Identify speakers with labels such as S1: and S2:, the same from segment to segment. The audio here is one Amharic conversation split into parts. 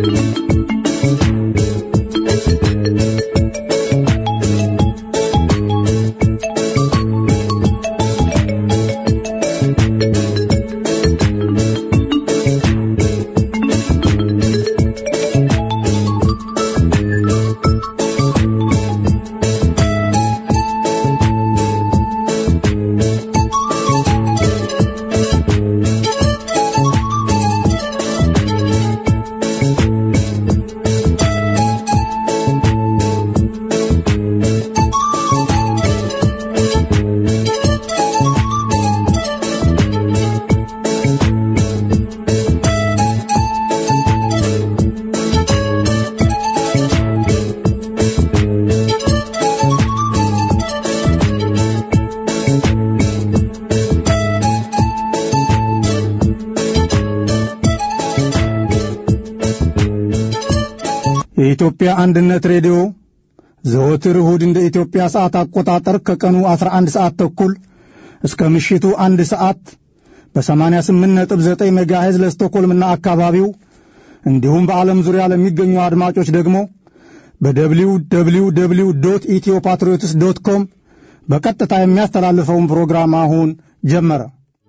S1: የኢትዮጵያ አንድነት ሬዲዮ ዘወትር እሁድ እንደ ኢትዮጵያ ሰዓት አቆጣጠር ከቀኑ 11 ሰዓት ተኩል እስከ ምሽቱ አንድ ሰዓት በ88.9 ሜጋሄዝ ለስቶኮልምና አካባቢው እንዲሁም በዓለም ዙሪያ ለሚገኙ አድማጮች ደግሞ በደብሊው ደብሊው ደብሊው ዶት ኢትዮ ፓትሪዮትስ ዶት ኮም በቀጥታ የሚያስተላልፈውን ፕሮግራም አሁን ጀመረ።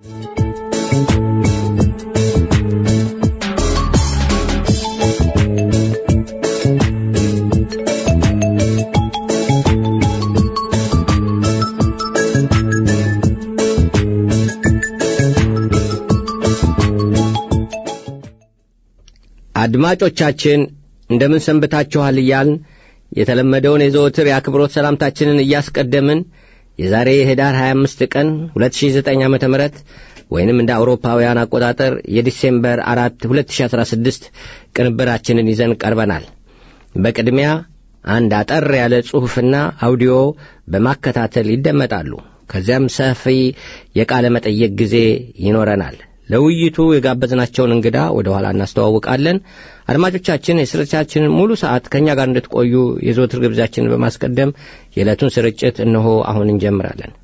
S2: አድማጮቻችን እንደምን ሰንብታችኋል እያልን የተለመደውን የዘወትር የአክብሮት ሰላምታችንን እያስቀደምን የዛሬ የህዳር 25 ቀን 2009 ዓ ም ወይንም እንደ አውሮፓውያን አቆጣጠር የዲሴምበር 4 2016 ቅንብራችንን ይዘን ቀርበናል። በቅድሚያ አንድ አጠር ያለ ጽሑፍና አውዲዮ በማከታተል ይደመጣሉ። ከዚያም ሰፊ የቃለ መጠየቅ ጊዜ ይኖረናል። ለውይይቱ የጋበዝናቸውን እንግዳ ወደ ኋላ እናስተዋውቃለን። አድማጮቻችን የስርጭታችንን ሙሉ ሰዓት ከእኛ ጋር እንድትቆዩ የዘወትር ግብዣችንን በማስቀደም የዕለቱን ስርጭት እነሆ አሁን እንጀምራለን።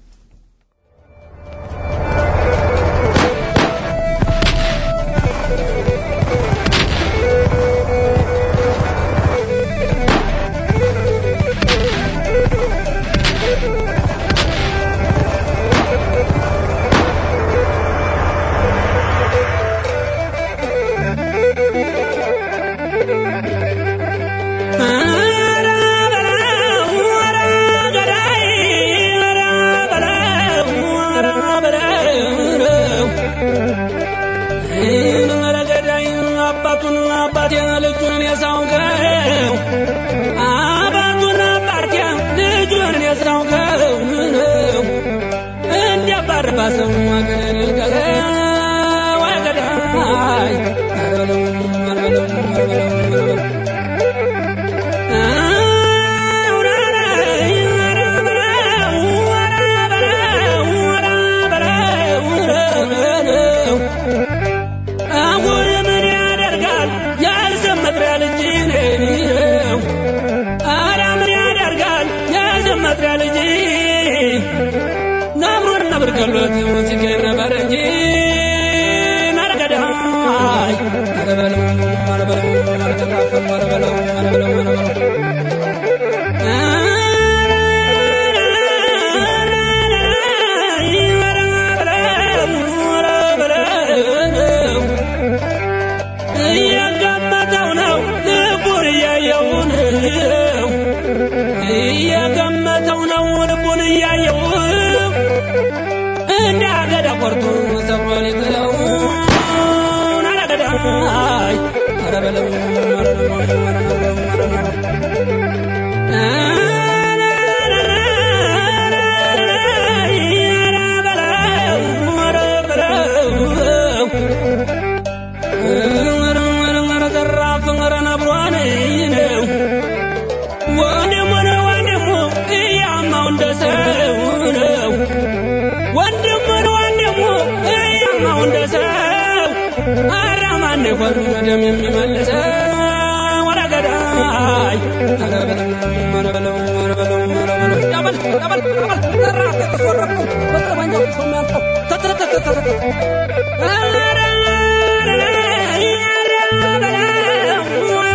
S3: Thank you.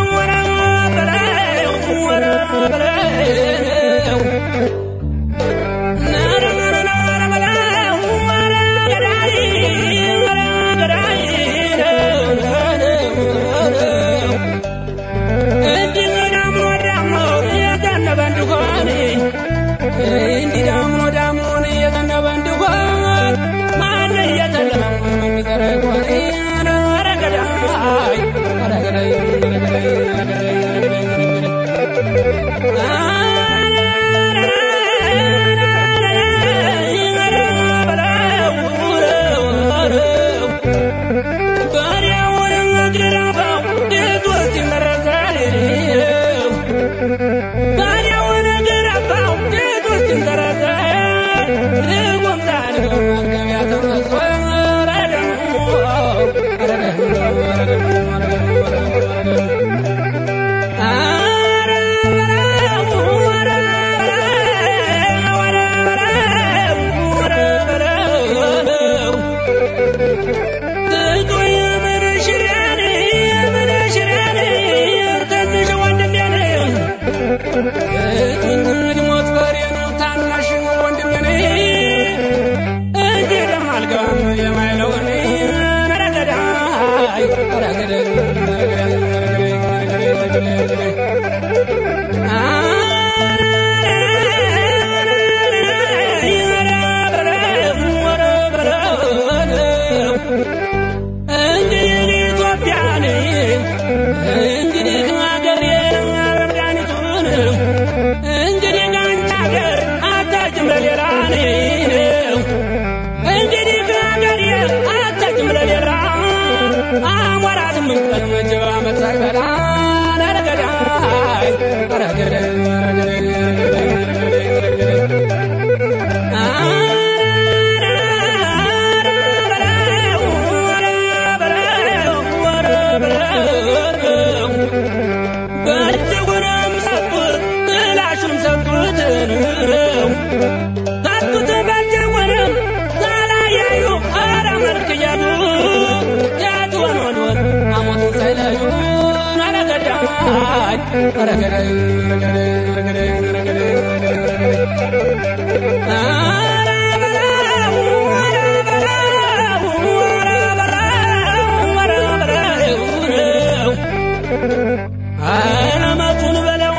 S3: አረመቱን በለው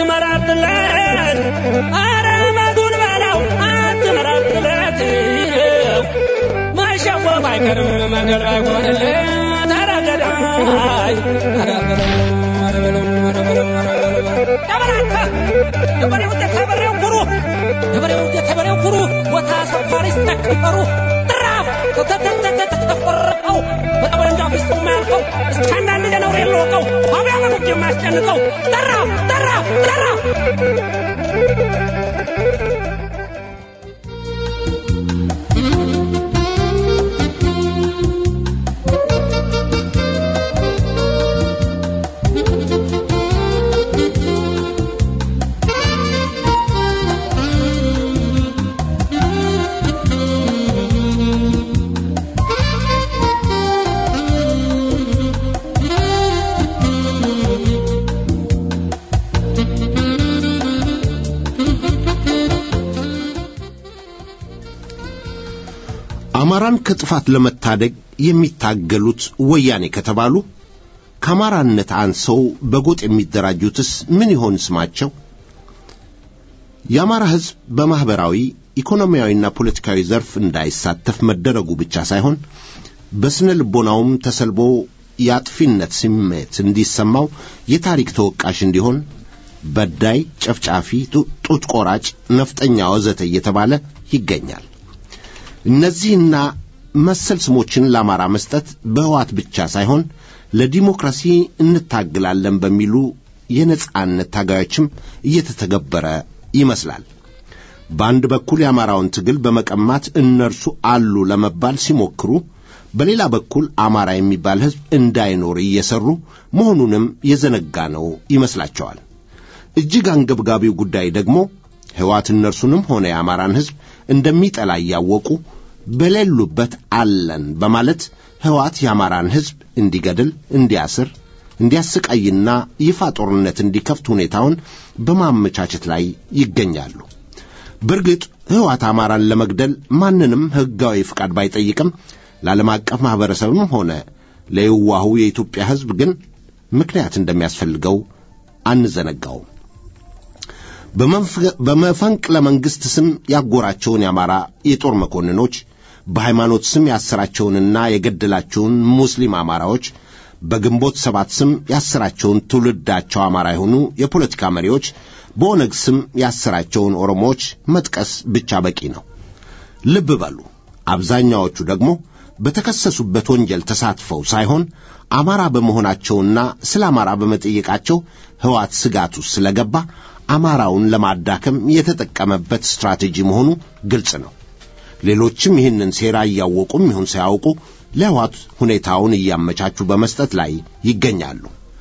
S3: አትመራትለት አረመቱን በለው አትመራትለት ማሸወፍ አይቀርም መንገድ አይሆንለት ተረገዳይ የበሬው የተበሬው ኩሩ የበሬው የተበሬው ኩሩ ቦታ ሰፋሪ ስተከበሩ ጥራፍ ተተተተተፈረቀው በጠበንጃ ፊስጡ የማያልፈው እስከ አንዳንድ ለነውር የለወቀው አብያ መኖች የማያስጨንቀው ጠራፍ ጠራፍ ጠራፍ
S4: አማራን ከጥፋት ለመታደግ የሚታገሉት ወያኔ ከተባሉ ከአማራነት አንሰው በጎጥ የሚደራጁትስ ምን ይሆን ስማቸው? የአማራ ሕዝብ በማኅበራዊ ኢኮኖሚያዊና ፖለቲካዊ ዘርፍ እንዳይሳተፍ መደረጉ ብቻ ሳይሆን በስነ ልቦናውም ተሰልቦ የአጥፊነት ስሜት እንዲሰማው የታሪክ ተወቃሽ እንዲሆን በዳይ፣ ጨፍጫፊ፣ ጡት ቆራጭ፣ ነፍጠኛ ወዘተ እየተባለ ይገኛል። እነዚህና መሰል ስሞችን ለአማራ መስጠት በሕዋት ብቻ ሳይሆን ለዲሞክራሲ እንታግላለን በሚሉ የነጻነት ታጋዮችም እየተተገበረ ይመስላል። በአንድ በኩል የአማራውን ትግል በመቀማት እነርሱ አሉ ለመባል ሲሞክሩ፣ በሌላ በኩል አማራ የሚባል ሕዝብ እንዳይኖር እየሰሩ መሆኑንም የዘነጋ ነው ይመስላቸዋል። እጅግ አንገብጋቢው ጉዳይ ደግሞ ሕዋት እነርሱንም ሆነ የአማራን ሕዝብ እንደሚጠላ እያወቁ በሌሉበት አለን በማለት ሕዋት የአማራን ሕዝብ እንዲገድል፣ እንዲያስር፣ እንዲያሰቃይና ይፋ ጦርነት እንዲከፍት ሁኔታውን በማመቻቸት ላይ ይገኛሉ። በእርግጥ ሕወሓት አማራን ለመግደል ማንንም ሕጋዊ ፍቃድ ባይጠይቅም ለዓለም አቀፍ ማኅበረሰብም ሆነ ለየዋሁ የኢትዮጵያ ሕዝብ ግን ምክንያት እንደሚያስፈልገው አንዘነጋውም። በመፈንቅለ መንግሥት ስም ያጎራቸውን የአማራ የጦር መኮንኖች በሃይማኖት ስም ያሰራቸውንና የገደላቸውን ሙስሊም አማራዎች በግንቦት ሰባት ስም ያሰራቸውን ትውልዳቸው አማራ የሆኑ የፖለቲካ መሪዎች በኦነግ ስም ያሰራቸውን ኦሮሞዎች መጥቀስ ብቻ በቂ ነው። ልብ በሉ፣ አብዛኛዎቹ ደግሞ በተከሰሱበት ወንጀል ተሳትፈው ሳይሆን አማራ በመሆናቸውና ስለ አማራ በመጠየቃቸው ሕወሓት ስጋት ውስጥ ስለገባ አማራውን ለማዳከም የተጠቀመበት ስትራቴጂ መሆኑ ግልጽ ነው። ሌሎችም ይህንን ሴራ እያወቁም ይሁን ሳያውቁ ለሕወሓት ሁኔታውን እያመቻቹ በመስጠት ላይ ይገኛሉ።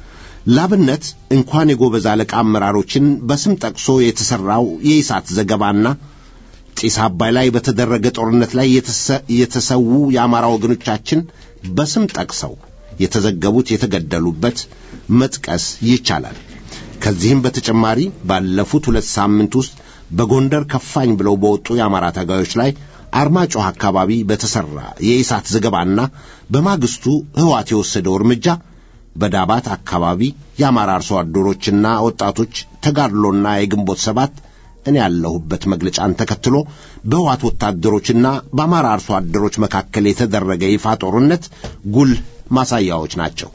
S4: ላብነት እንኳን የጎበዝ አለቃ አመራሮችን በስም ጠቅሶ የተሠራው የኢሳት ዘገባና ጢስ አባይ ላይ በተደረገ ጦርነት ላይ የተሰዉ የአማራ ወገኖቻችን በስም ጠቅሰው የተዘገቡት የተገደሉበት መጥቀስ ይቻላል። ከዚህም በተጨማሪ ባለፉት ሁለት ሳምንት ውስጥ በጎንደር ከፋኝ ብለው በወጡ የአማራ ታጋዮች ላይ አርማጮህ አካባቢ በተሠራ የኢሳት ዘገባና በማግስቱ ሕወሓት የወሰደው እርምጃ በዳባት አካባቢ የአማራ አርሶ አደሮችና ወጣቶች ተጋድሎና የግንቦት ሰባት እኔ ያለሁበት መግለጫን ተከትሎ በሕወሓት ወታደሮችና በአማራ አርሶ አደሮች መካከል የተደረገ ይፋ ጦርነት ጉልህ ማሳያዎች ናቸው።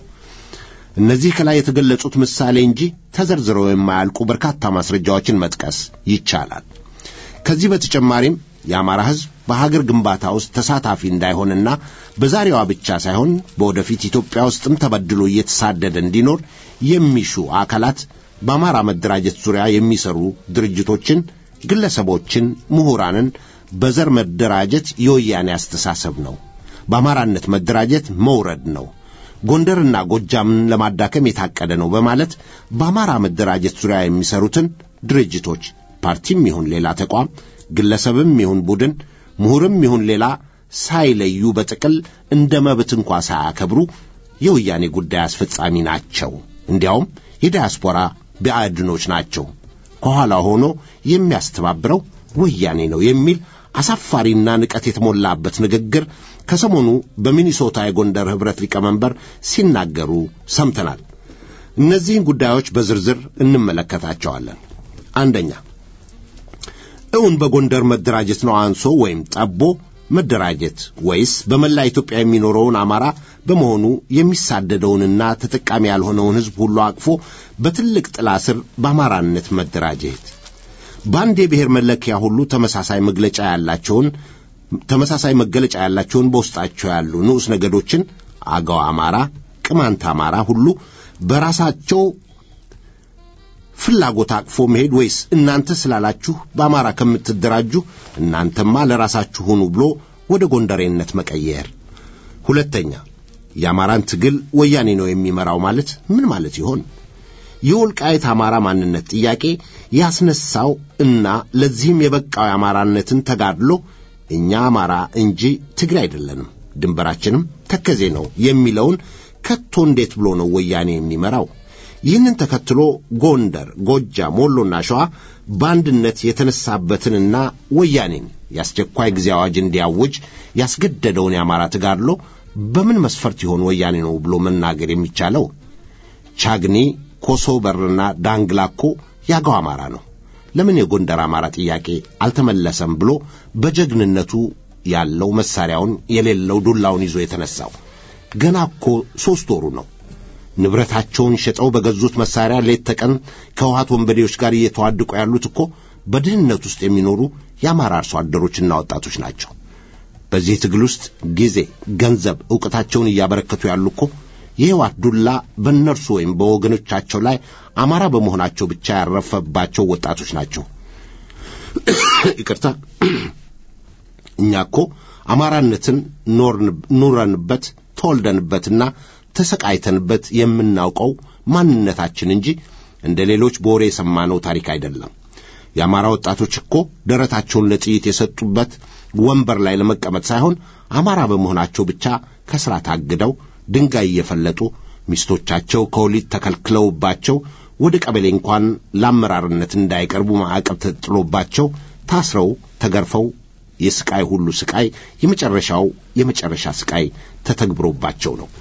S4: እነዚህ ከላይ የተገለጹት ምሳሌ እንጂ ተዘርዝረው የማያልቁ በርካታ ማስረጃዎችን መጥቀስ ይቻላል። ከዚህ በተጨማሪም የአማራ ሕዝብ በሀገር ግንባታ ውስጥ ተሳታፊ እንዳይሆንና በዛሬዋ ብቻ ሳይሆን በወደፊት ኢትዮጵያ ውስጥም ተበድሎ እየተሳደደ እንዲኖር የሚሹ አካላት በአማራ መደራጀት ዙሪያ የሚሰሩ ድርጅቶችን፣ ግለሰቦችን፣ ምሁራንን በዘር መደራጀት የወያኔ አስተሳሰብ ነው። በአማራነት መደራጀት መውረድ ነው። ጎንደርና ጎጃምን ለማዳከም የታቀደ ነው በማለት በአማራ መደራጀት ዙሪያ የሚሰሩትን ድርጅቶች ፓርቲም ይሁን ሌላ ተቋም፣ ግለሰብም ይሁን ቡድን፣ ምሁርም ይሁን ሌላ ሳይለዩ በጥቅል እንደ መብት እንኳ ሳያከብሩ የወያኔ ጉዳይ አስፈጻሚ ናቸው። እንዲያውም የዲያስፖራ ብአድኖች ናቸው። ከኋላ ሆኖ የሚያስተባብረው ወያኔ ነው የሚል አሳፋሪና ንቀት የተሞላበት ንግግር ከሰሞኑ በሚኒሶታ የጎንደር ኅብረት ሊቀመንበር ሲናገሩ ሰምተናል። እነዚህን ጉዳዮች በዝርዝር እንመለከታቸዋለን። አንደኛ፣ እውን በጎንደር መደራጀት ነው አንሶ ወይም ጠቦ መደራጀት ወይስ በመላ ኢትዮጵያ የሚኖረውን አማራ በመሆኑ የሚሳደደውንና ተጠቃሚ ያልሆነውን ሕዝብ ሁሉ አቅፎ በትልቅ ጥላ ስር በአማራነት መደራጀት? በአንድ የብሔር መለኪያ ሁሉ ተመሳሳይ መግለጫ ያላቸውን ተመሳሳይ መገለጫ ያላቸውን በውስጣቸው ያሉ ንዑስ ነገዶችን አገው አማራ፣ ቅማንት አማራ ሁሉ በራሳቸው ፍላጎት አቅፎ መሄድ ወይስ እናንተ ስላላችሁ በአማራ ከምትደራጁ እናንተማ ለራሳችሁ ሁኑ ብሎ ወደ ጎንደሬነት መቀየር? ሁለተኛ የአማራን ትግል ወያኔ ነው የሚመራው ማለት ምን ማለት ይሆን? የወልቃይት አማራ ማንነት ጥያቄ ያስነሳው እና ለዚህም የበቃው የአማራነትን ተጋድሎ እኛ አማራ እንጂ ትግሬ አይደለንም፣ ድንበራችንም ተከዜ ነው የሚለውን ከቶ እንዴት ብሎ ነው ወያኔ የሚመራው? ይህንን ተከትሎ ጎንደር፣ ጎጃም፣ ወሎና ሸዋ በአንድነት የተነሳበትንና ወያኔን የአስቸኳይ ጊዜ አዋጅ እንዲያውጅ ያስገደደውን የአማራ ተጋድሎ በምን መስፈርት ይሆን ወያኔ ነው ብሎ መናገር የሚቻለው? ቻግኒ፣ ኮሶበርና ዳንግላ እኮ ያገው አማራ ነው። ለምን የጎንደር አማራ ጥያቄ አልተመለሰም ብሎ በጀግንነቱ ያለው መሳሪያውን የሌለው ዱላውን ይዞ የተነሳው ገና እኮ ሦስት ወሩ ነው። ንብረታቸውን ሸጠው በገዙት መሳሪያ ሌት ተቀን ከውሃት ወንበዴዎች ጋር እየተዋድቁ ያሉት እኮ በድህነት ውስጥ የሚኖሩ የአማራ አርሶ አደሮችና ወጣቶች ናቸው። በዚህ ትግል ውስጥ ጊዜ፣ ገንዘብ፣ ዕውቀታቸውን እያበረከቱ ያሉ እኮ የሕይወት ዱላ በእነርሱ ወይም በወገኖቻቸው ላይ አማራ በመሆናቸው ብቻ ያረፈባቸው ወጣቶች ናቸው። ይቅርታ። እኛ እኮ አማራነትን ኑረንበት ተወልደንበትና ተሰቃይተንበት የምናውቀው ማንነታችን እንጂ እንደ ሌሎች በወሬ የሰማነው ታሪክ አይደለም። የአማራ ወጣቶች እኮ ደረታቸውን ለጥይት የሰጡበት ወንበር ላይ ለመቀመጥ ሳይሆን አማራ በመሆናቸው ብቻ ከሥራ ታግደው ድንጋይ እየፈለጡ ሚስቶቻቸው ከወሊድ ተከልክለውባቸው ወደ ቀበሌ እንኳን ለአመራርነት እንዳይቀርቡ ማዕቀብ ተጥሎባቸው ታስረው ተገርፈው የስቃይ ሁሉ ስቃይ የመጨረሻው የመጨረሻ ስቃይ ተተግብሮባቸው ነው።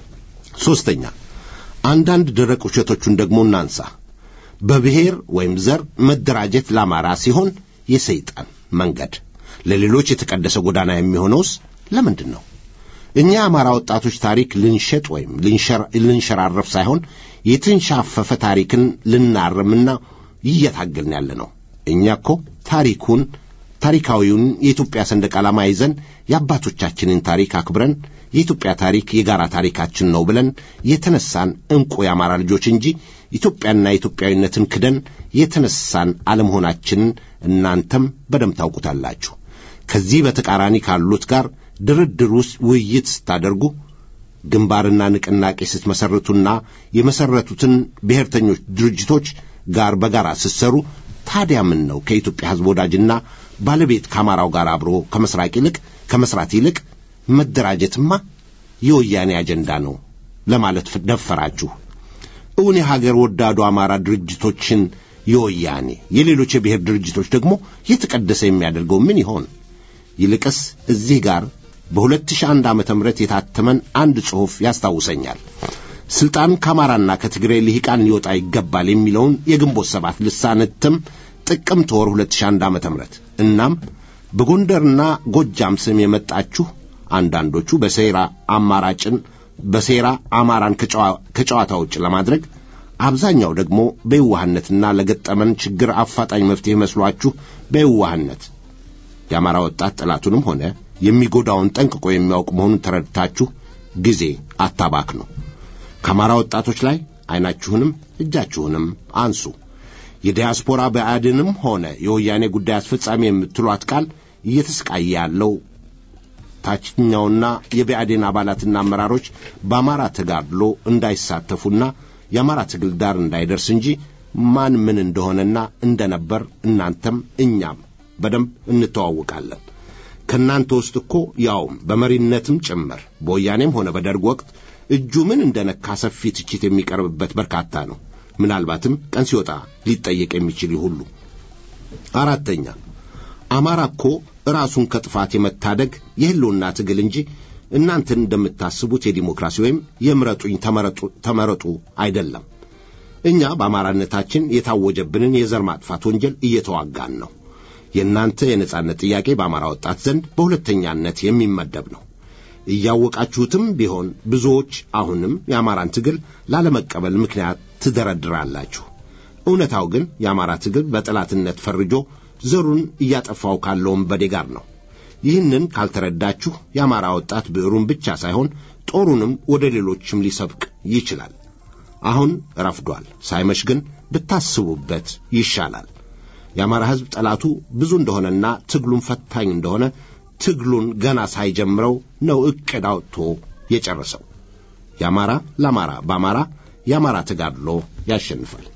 S4: ሦስተኛ አንዳንድ ደረቅ ውሸቶቹን ደግሞ እናንሳ። በብሔር ወይም ዘር መደራጀት ለአማራ ሲሆን የሰይጣን መንገድ፣ ለሌሎች የተቀደሰ ጎዳና የሚሆነውስ ለምንድን ነው? እኛ የአማራ ወጣቶች ታሪክ ልንሸጥ ወይም ልንሸራረፍ ሳይሆን የተንሻፈፈ ታሪክን ልናርምና እየታገልን ያለ ነው። እኛ እኮ ታሪኩን ታሪካዊውን የኢትዮጵያ ሰንደቅ ዓላማ ይዘን የአባቶቻችንን ታሪክ አክብረን የኢትዮጵያ ታሪክ የጋራ ታሪካችን ነው ብለን የተነሳን ዕንቁ የአማራ ልጆች እንጂ ኢትዮጵያና ኢትዮጵያዊነትን ክደን የተነሳን አለመሆናችንን እናንተም በደንብ ታውቁታላችሁ። ከዚህ በተቃራኒ ካሉት ጋር ድርድር ውስጥ ውይይት ስታደርጉ ግንባርና ንቅናቄ ስትመሰርቱና የመሰረቱትን ብሔርተኞች ድርጅቶች ጋር በጋራ ስትሰሩ ታዲያ ምን ነው ከኢትዮጵያ ሕዝብ ወዳጅና ባለቤት ከአማራው ጋር አብሮ ከመስራቅ ይልቅ ከመስራት ይልቅ መደራጀትማ የወያኔ አጀንዳ ነው ለማለት ደፈራችሁ? እውን የሀገር ወዳዱ አማራ ድርጅቶችን የወያኔ የሌሎች የብሔር ድርጅቶች ደግሞ የተቀደሰ የሚያደርገው ምን ይሆን? ይልቅስ እዚህ ጋር በ2001 ዓመተ ምህረት የታተመን አንድ ጽሑፍ ያስታውሰኛል። ስልጣን ከአማራና ከትግራይ ልሂቃን ሊወጣ ይገባል የሚለውን የግንቦት ሰባት ልሳነ እትም ጥቅምት ወር 2001 ዓመተ ምህረት እናም በጎንደርና ጎጃም ስም የመጣችሁ አንዳንዶቹ በሴራ አማራጭን በሴራ አማራን ከጨዋታ ውጭ ለማድረግ አብዛኛው ደግሞ በየዋህነትና ለገጠመን ችግር አፋጣኝ መፍትሄ መስሏችሁ በየዋህነት የአማራ ወጣት ጠላቱንም ሆነ የሚጎዳውን ጠንቅቆ የሚያውቅ መሆኑን ተረድታችሁ ጊዜ አታባክኑ። ከአማራ ወጣቶች ላይ ዐይናችሁንም እጃችሁንም አንሱ። የዲያስፖራ ብአዴንም ሆነ የወያኔ ጉዳይ አስፈጻሚ የምትሏት ቃል እየተሰቃየ ያለው ታችኛውና የብአዴን አባላትና አመራሮች በአማራ ተጋድሎ እንዳይሳተፉና የአማራ ትግል ዳር እንዳይደርስ እንጂ ማን ምን እንደሆነና እንደነበር እናንተም እኛም በደንብ እንተዋውቃለን። ከእናንተ ውስጥ እኮ ያውም በመሪነትም ጭምር በወያኔም ሆነ በደርግ ወቅት እጁ ምን እንደነካ ሰፊ ትችት የሚቀርብበት በርካታ ነው። ምናልባትም ቀን ሲወጣ ሊጠየቅ የሚችል ሁሉ። አራተኛ አማራ እኮ ራሱን ከጥፋት የመታደግ የህልውና ትግል እንጂ እናንተን እንደምታስቡት የዲሞክራሲ ወይም የምረጡኝ ተመረጡ አይደለም። እኛ በአማራነታችን የታወጀብንን የዘር ማጥፋት ወንጀል እየተዋጋን ነው። የእናንተ የነጻነት ጥያቄ በአማራ ወጣት ዘንድ በሁለተኛነት የሚመደብ ነው። እያወቃችሁትም ቢሆን ብዙዎች አሁንም የአማራን ትግል ላለመቀበል ምክንያት ትደረድራላችሁ። እውነታው ግን የአማራ ትግል በጠላትነት ፈርጆ ዘሩን እያጠፋው ካለው ወንበዴ ጋር ነው። ይህንን ካልተረዳችሁ የአማራ ወጣት ብዕሩን ብቻ ሳይሆን ጦሩንም ወደ ሌሎችም ሊሰብቅ ይችላል። አሁን ረፍዷል። ሳይመሽ ግን ብታስቡበት ይሻላል። የአማራ ሕዝብ ጠላቱ ብዙ እንደሆነና ትግሉን ፈታኝ እንደሆነ ትግሉን ገና ሳይጀምረው ነው ዕቅድ አውጥቶ የጨረሰው። የአማራ ለአማራ በአማራ የአማራ ተጋድሎ ያሸንፋል።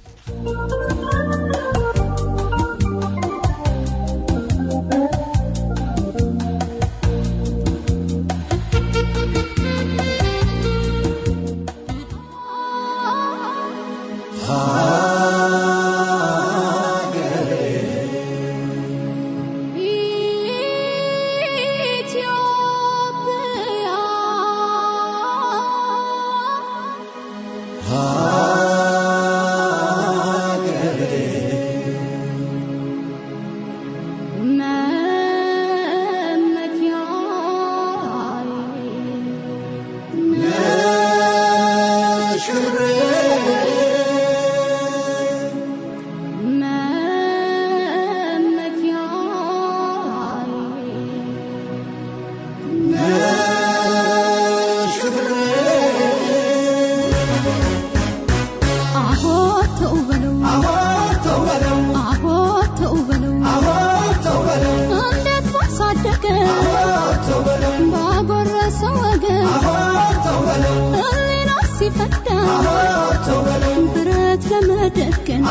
S5: ብረት ለመደገን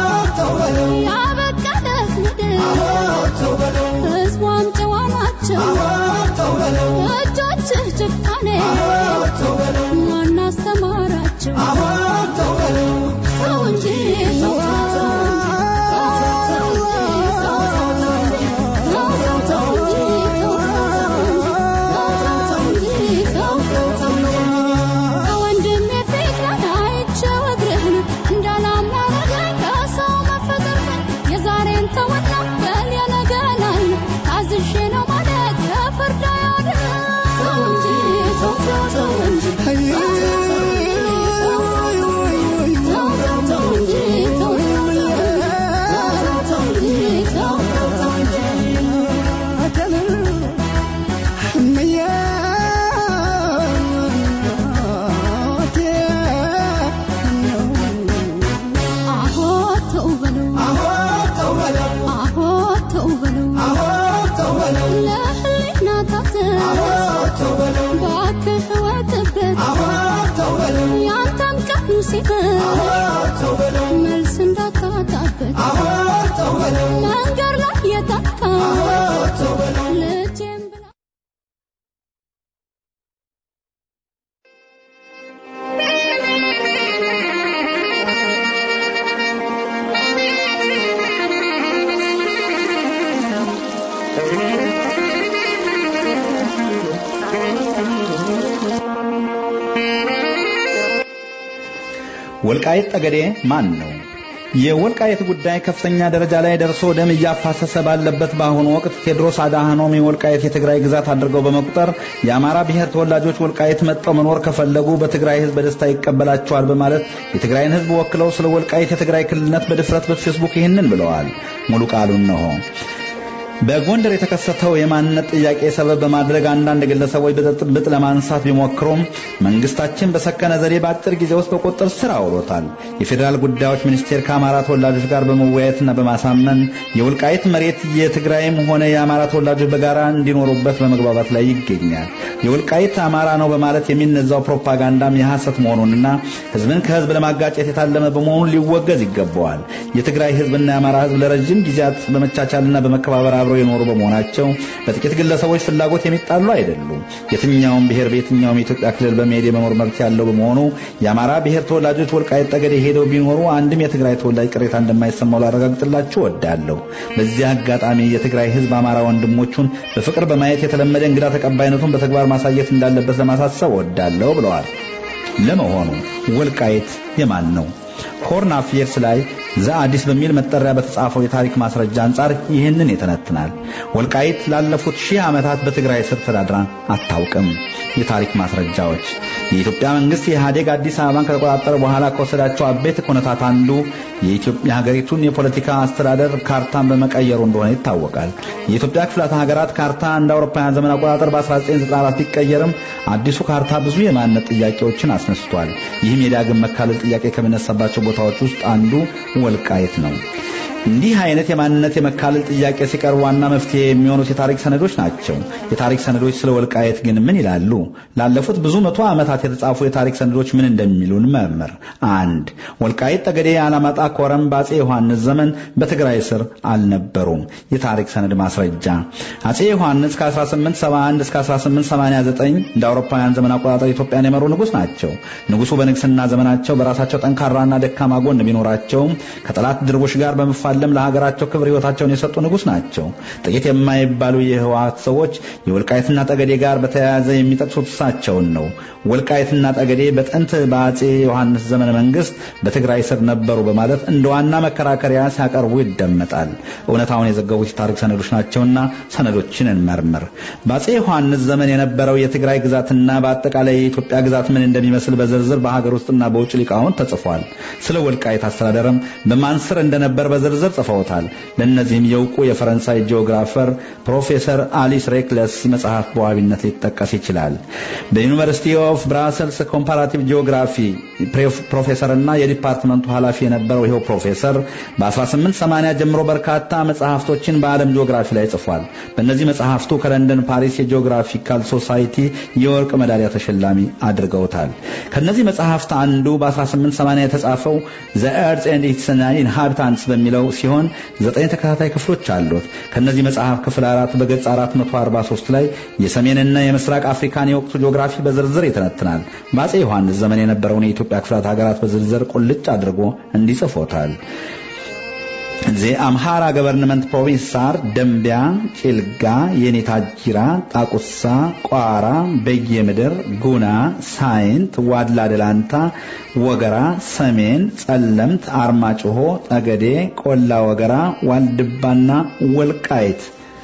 S5: ያበቃለት ምድር ሕዝቧም ጨዋ ናቸው። እጆችህ ጭካኔ ማን አስተማረ ተው እንጂ ተው ከወንድሜ ፊት ላይ አይቼው እግርህን እንዳላማረኝ ከሰው መፈጠርህን የዛሬን ተወና በል የነገን አይ ታዝዤ ነው ማለት ከፍርድ አያድንም። ተው እንጂ ተው ተው ተው እንጂ ተው ተው እንጂ ተው ተው እንጂ ተው ተው እንጂ አሆ ተው በለው አሆ ተው በለው ለህሊና ታዘብ እባክህ ወጥበት ያንተም ቀኑ ሲፈር መልስ እንዳታጣበት መንገድ ላይ የታካ ልጄም ብላ
S6: ወልቃይት ጠገዴ ማን ነው? የወልቃይት ጉዳይ ከፍተኛ ደረጃ ላይ ደርሶ ደም እያፋሰሰ ባለበት በአሁኑ ወቅት ቴዎድሮስ አድሃኖም የወልቃይት የትግራይ ግዛት አድርገው በመቁጠር የአማራ ብሔር ተወላጆች ወልቃይት መጥተው መኖር ከፈለጉ በትግራይ ሕዝብ በደስታ ይቀበላቸዋል በማለት የትግራይን ሕዝብ ወክለው ስለ ወልቃይት የትግራይ ክልልነት በድፍረት በፌስቡክ ይህንን ብለዋል። ሙሉ ቃሉን ነው። በጎንደር የተከሰተው የማንነት ጥያቄ ሰበብ በማድረግ አንዳንድ ግለሰቦች ብጥብጥ ለማንሳት ቢሞክሩም መንግስታችን በሰከነ ዘዴ በአጭር ጊዜ ውስጥ በቁጥጥር ስር አውሎታል። የፌዴራል ጉዳዮች ሚኒስቴር ከአማራ ተወላጆች ጋር በመወያየትና በማሳመን የወልቃይት መሬት የትግራይም ሆነ የአማራ ተወላጆች በጋራ እንዲኖሩበት በመግባባት ላይ ይገኛል። የወልቃይት አማራ ነው በማለት የሚነዛው ፕሮፓጋንዳም የሐሰት መሆኑንና ህዝብን ከህዝብ ለማጋጨት የታለመ በመሆኑ ሊወገዝ ይገባዋል። የትግራይ ህዝብና የአማራ ህዝብ ለረጅም ጊዜያት በመቻቻልና በመከባበር አብረው የኖሩ በመሆናቸው በጥቂት ግለሰቦች ፍላጎት የሚጣሉ አይደሉም። የትኛውም ብሔር በየትኛውም የኢትዮጵያ ክልል በመሄድ የመኖር መብት ያለው በመሆኑ የአማራ ብሔር ተወላጆች ወልቃይት ጠገዴ ሄደው ቢኖሩ አንድም የትግራይ ተወላጅ ቅሬታ እንደማይሰማው ላረጋግጥላችሁ እወዳለሁ። በዚህ አጋጣሚ የትግራይ ህዝብ አማራ ወንድሞቹን በፍቅር በማየት የተለመደ እንግዳ ተቀባይነቱን በተግባር ማሳየት እንዳለበት ለማሳሰብ እወዳለሁ ብለዋል። ለመሆኑ ወልቃይት የማን ነው? ሆርን አፌርስ ላይ ዘአዲስ በሚል መጠሪያ በተጻፈው የታሪክ ማስረጃ አንጻር ይህንን ይተነትናል። ወልቃይት ላለፉት ሺህ ዓመታት በትግራይ ስር ተዳድራ አታውቅም። የታሪክ ማስረጃዎች የኢትዮጵያ መንግስት የኢህአዴግ አዲስ አበባን ከተቆጣጠረ በኋላ ከወሰዳቸው አበይት ኩነታት አንዱ የኢትዮጵያ ሀገሪቱን የፖለቲካ አስተዳደር ካርታን በመቀየሩ እንደሆነ ይታወቃል። የኢትዮጵያ ክፍላተ ሀገራት ካርታ እንደ አውሮፓውያን ዘመን አቆጣጠር በ1994 ቢቀየርም አዲሱ ካርታ ብዙ የማንነት ጥያቄዎችን አስነስቷል። ይህም የዳግም መካለል ጥያቄ ከሚነሳባቸው ቦታዎች ውስጥ አንዱ ወልቃይት ነው። እንዲህ አይነት የማንነት የመካለል ጥያቄ ሲቀርብ ዋና መፍትሄ የሚሆኑት የታሪክ ሰነዶች ናቸው። የታሪክ ሰነዶች ስለ ወልቃየት ግን ምን ይላሉ? ላለፉት ብዙ መቶ ዓመታት የተጻፉ የታሪክ ሰነዶች ምን እንደሚሉን መርምር። አንድ ወልቃይት ጠገዴ፣ አላማጣ፣ ኮረም በአጼ ዮሐንስ ዘመን በትግራይ ስር አልነበሩም። የታሪክ ሰነድ ማስረጃ አጼ ዮሐንስ ከ1871 እስከ 1889 እንደ አውሮፓውያን ዘመን አቆጣጠር ኢትዮጵያን የመሩ ንጉሥ ናቸው። ንጉሡ በንግስና ዘመናቸው በራሳቸው ጠንካራና ደካማ ጎን ቢኖራቸውም ከጠላት ድርቦች ጋር በመፋ ዓለም ለሀገራቸው ክብር ሕይወታቸውን የሰጡ ንጉሥ ናቸው። ጥቂት የማይባሉ የህወሓት ሰዎች የወልቃይትና ጠገዴ ጋር በተያያዘ የሚጠቅሱት እሳቸውን ነው። ወልቃይትና ጠገዴ በጥንት በአጼ ዮሐንስ ዘመነ መንግስት በትግራይ ስር ነበሩ በማለት እንደ ዋና መከራከሪያ ሲያቀርቡ ይደመጣል። እውነታውን የዘገቡት የታሪክ ሰነዶች ናቸውና ሰነዶችን እንመርምር። በአጼ ዮሐንስ ዘመን የነበረው የትግራይ ግዛትና በአጠቃላይ የኢትዮጵያ ግዛት ምን እንደሚመስል በዝርዝር በሀገር ውስጥና በውጭ ሊቃውንት ተጽፏል። ስለ ወልቃይት አስተዳደርም በማን ስር እንደነበር በዝርዝር ጽፈውታል። ለእነዚህም የእውቁ የፈረንሳይ ጂኦግራፈር ፕሮፌሰር አሊስ ሬክለስ መጽሐፍ በዋቢነት ሊጠቀስ ይችላል። በዩኒቨርሲቲ ኦፍ ብራሰልስ ኮምፓራቲቭ ጂኦግራፊ ፕሮፌሰርና የዲፓርትመንቱ ኃላፊ የነበረው ይኸው ፕሮፌሰር በ1880 ጀምሮ በርካታ መጽሐፍቶችን በዓለም ጂኦግራፊ ላይ ጽፏል። በእነዚህ መጽሐፍቱ ከለንደን ፓሪስ የጂኦግራፊካል ሶሳይቲ የወርቅ ሜዳሊያ ተሸላሚ አድርገውታል። ከነዚህ መጽሐፍት አንዱ በ1880 የተጻፈው ዘ ኤርዝ ኤንድ ኢትስ ኢንሃቢታንትስ በሚለው ሲሆን ዘጠኝ ተከታታይ ክፍሎች አሉት። ከነዚህ መጽሐፍ ክፍል አራት በገጽ 443 ላይ የሰሜንና የምስራቅ አፍሪካን የወቅቱ ጂኦግራፊ በዝርዝር ይተነትናል። በአጼ ዮሐንስ ዘመን የነበረውን የኢትዮጵያ ክፍላት ሀገራት በዝርዝር ቁልጭ አድርጎ እንዲጽፎታል። ዜ አምሃራ ገቨርንመንት ፕሮቪንሳር ደንቢያ፣ ጭልጋ፣ የኔታ ጅራ፣ ጣቁሳ፣ ቋራ፣ በየምድር፣ ጉና፣ ሳይንት፣ ዋድላ ደላንታ፣ ወገራ፣ ሰሜን፣ ጸለምት፣ አርማጭሆ፣ ጠገዴ፣ ቆላ ወገራ፣ ዋልድባና ወልቃይት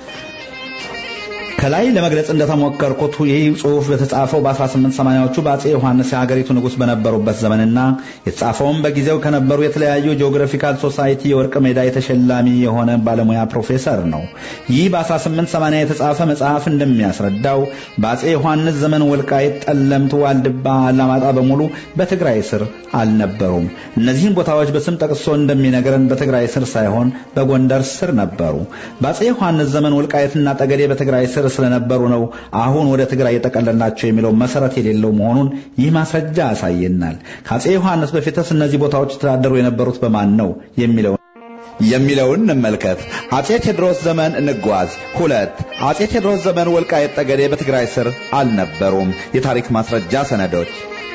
S6: ከላይ ለመግለጽ እንደተሞከርኩት ይህ ጽሑፍ በተጻፈው በ1880ዎቹ በአጼ ዮሐንስ የሀገሪቱ ንጉሥ በነበሩበት ዘመንና የተጻፈውም በጊዜው ከነበሩ የተለያዩ ጂኦግራፊካል ሶሳይቲ የወርቅ ሜዳ የተሸላሚ የሆነ ባለሙያ ፕሮፌሰር ነው። ይህ በ1880 የተጻፈ መጽሐፍ እንደሚያስረዳው በአጼ ዮሐንስ ዘመን ወልቃይት፣ ጠለምት፣ ዋልድባ፣ አላማጣ በሙሉ በትግራይ ስር አልነበሩም። እነዚህን ቦታዎች በስም ጠቅሶ እንደሚነግረን በትግራይ ስር ሳይሆን በጎንደር ስር ነበሩ። በአጼ ዮሐንስ ዘመን ወልቃይትና ጠገዴ በትግራይ ስር ስለነበሩ ነው አሁን ወደ ትግራይ የጠቀለልናቸው የሚለው መሰረት የሌለው መሆኑን ይህ ማስረጃ ያሳየናል። ከአጼ ዮሐንስ በፊትስ እነዚህ ቦታዎች የተዳደሩ የነበሩት በማን ነው የሚለው የሚለውን እንመልከት። አጼ ቴዎድሮስ ዘመን እንጓዝ። ሁለት አጼ ቴዎድሮስ ዘመን ወልቃይት ጠገዴ በትግራይ ስር አልነበሩም። የታሪክ ማስረጃ ሰነዶች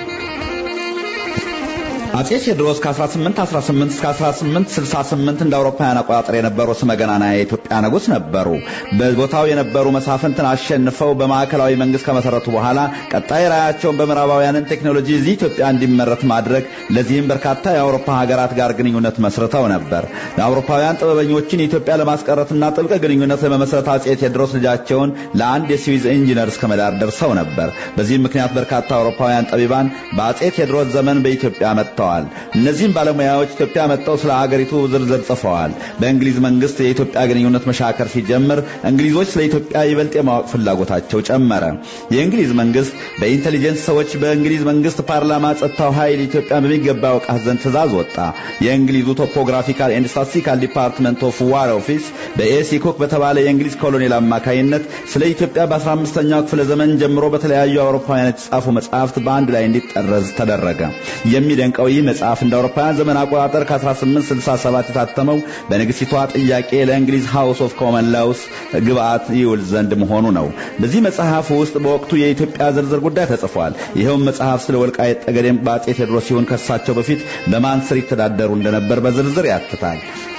S6: አጼ ቴዎድሮስ ከ1818 እስከ 1868 እንደ አውሮፓውያን አቆጣጠር የነበሩ ስመገናና የኢትዮጵያ ንጉሥ ነበሩ። በቦታው የነበሩ መሳፍንትን አሸንፈው በማዕከላዊ መንግስት ከመሰረቱ በኋላ ቀጣይ ራያቸውን በምዕራባውያንን ቴክኖሎጂ እዚህ ኢትዮጵያ እንዲመረት ማድረግ፣ ለዚህም በርካታ የአውሮፓ ሀገራት ጋር ግንኙነት መስርተው ነበር። የአውሮፓውያን ጥበበኞችን ኢትዮጵያ ለማስቀረትና ጥብቅ ግንኙነት ለመመስረት አጼ ቴዎድሮስ ልጃቸውን ለአንድ የስዊዝ ኢንጂነር እስከ መዳር ደርሰው ነበር። በዚህም ምክንያት በርካታ አውሮፓውያን ጠቢባን በአጼ ቴዎድሮስ ዘመን በኢትዮጵያ መጥተዋል። እነዚህም ባለሙያዎች ኢትዮጵያ መጥተው ስለ አገሪቱ ዝርዝር ጽፈዋል። በእንግሊዝ መንግስት የኢትዮጵያ ግንኙነት መሻከር ሲጀምር እንግሊዞች ስለ ኢትዮጵያ ይበልጥ የማወቅ ፍላጎታቸው ጨመረ። የእንግሊዝ መንግስት በኢንቴሊጀንስ ሰዎች በእንግሊዝ መንግስት ፓርላማ ጸጥታው ኃይል ኢትዮጵያ በሚገባ ያውቃት ዘንድ ትእዛዝ ወጣ። የእንግሊዙ ቶፖግራፊካል ኤንድ ስታቲስቲካል ዲፓርትመንት ኦፍ ዋር ኦፊስ በኤሲ ኮክ በተባለ የእንግሊዝ ኮሎኔል አማካይነት ስለ ኢትዮጵያ በ15ኛው ክፍለ ዘመን ጀምሮ በተለያዩ አውሮፓውያን የተጻፉ መጽሐፍት በአንድ ላይ እንዲጠረዝ ተደረገ። የሚደንቀው ይህ መጽሐፍ እንደ አውሮፓውያን ዘመን አቆጣጠር ከ1867 የታተመው በንግስቲቷ ጥያቄ ለእንግሊዝ ሃውስ ኦፍ ኮመን ላውስ ግብአት ይውል ዘንድ መሆኑ ነው። በዚህ መጽሐፍ ውስጥ በወቅቱ የኢትዮጵያ ዝርዝር ጉዳይ ተጽፏል። ይኸውም መጽሐፍ ስለ ወልቃይት ጠገዴም በአጼ ቴዎድሮስ ሲሆን ከሳቸው በፊት በማን ስር ይተዳደሩ እንደነበር በዝርዝር ያትታል።